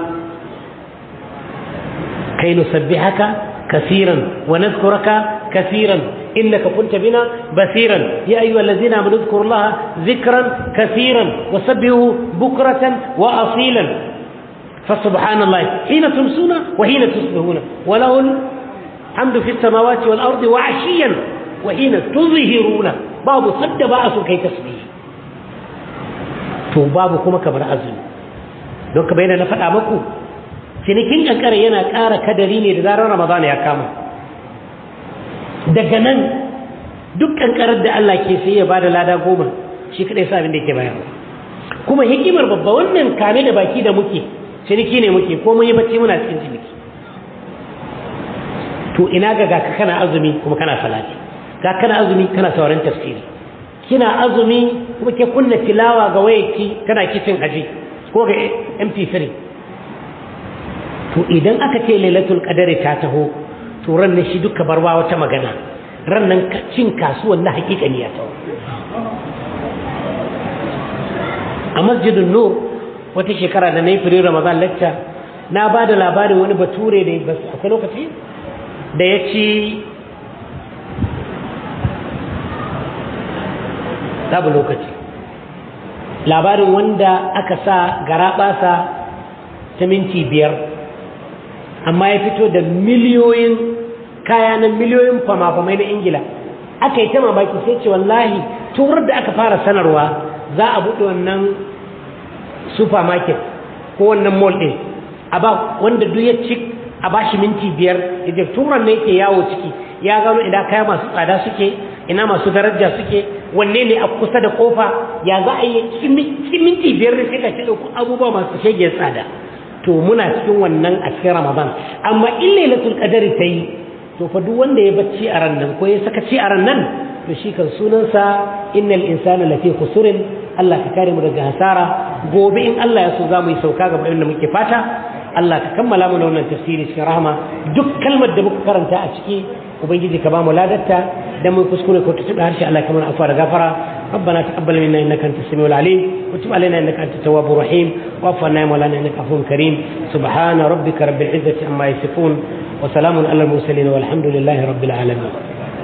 كي نسبحك كثيرا ونذكرك كثيرا إنك كنت بنا بثيرا يا أيها الذين آمنوا اذكروا الله ذكرا كثيرا وسبحوا بكرة وأصيلا فسبحان الله حين تمسون وحين تصبحون وله الحمد في السماوات والأرض وعشيا وحين تظهرون باب صد بأس كي تسبيه to babu kuma kamar azumi don ka bayyana na faɗa maku cinikin kankara yana ƙara kadari ne da zarar ramadana ya kama daga nan duk kankarar da Allah ke sai ya bada lada goma shi kadai sa abin da yake bayarwa kuma hikimar babba wannan kame da baki da muke ciniki ne muke ko mun yi bacci muna cikin ciniki to ina ga ga kana azumi kuma kana salati ga kana azumi kana sauran tafsiri kina azumi kuma ke kunna tilawa ga wayarki kana kicin aji ko ga MP3 to idan aka ce lailatul qadari ta taho to ran ne shi duka barwa wata magana ran nan cin kasuwan na hakika ne ya taho a masjidun nur wata shekara da na yi firi ramadan lacca na ba da labarin wani bature da ba akwai lokaci da ya ci babu lokaci labarin wanda aka sa garaɓasa ta minti biyar amma ya fito da miliyoyin kaya na miliyoyin fama-famai na ingila aka yi ta mamaki sai ce wallahi turar da aka fara sanarwa za a buɗe wannan supermarket ko wannan mall ɗin a ba wanda duk ya ci a ba shi minti biyar da turan ne yake yawo ciki ya gano idan kaya masu tsada suke ina masu daraja suke wanne ne a kusa da kofa ya za a yi cikin minti biyar ne sai ka ci ɗauko abubuwa masu shege tsada to muna cikin wannan a cikin ramadan amma in lailatul qadari ta yi to fa duk wanda ya bacci a ran nan ko ya saka ci a ran nan to shi kan sunansa innal insana lafi khusrin Allah ka kare mu daga hasara gobe in Allah ya so za mu yi sauka ga abin da muke fata Allah ka kammala mana wannan tafsiri cikin rahama duk kalmar da muka karanta a ciki ubangiji ka ba mu ladatta dan mu kuskure ko tuba harshe Allah kamar afwa da gafara ربنا تقبل منا انك انت السميع العليم وتب علينا انك انت التواب الرحيم واعف عنا يا مولانا انك عفو كريم سبحان ربك رب العزه عما يصفون وسلام على المرسلين والحمد لله رب العالمين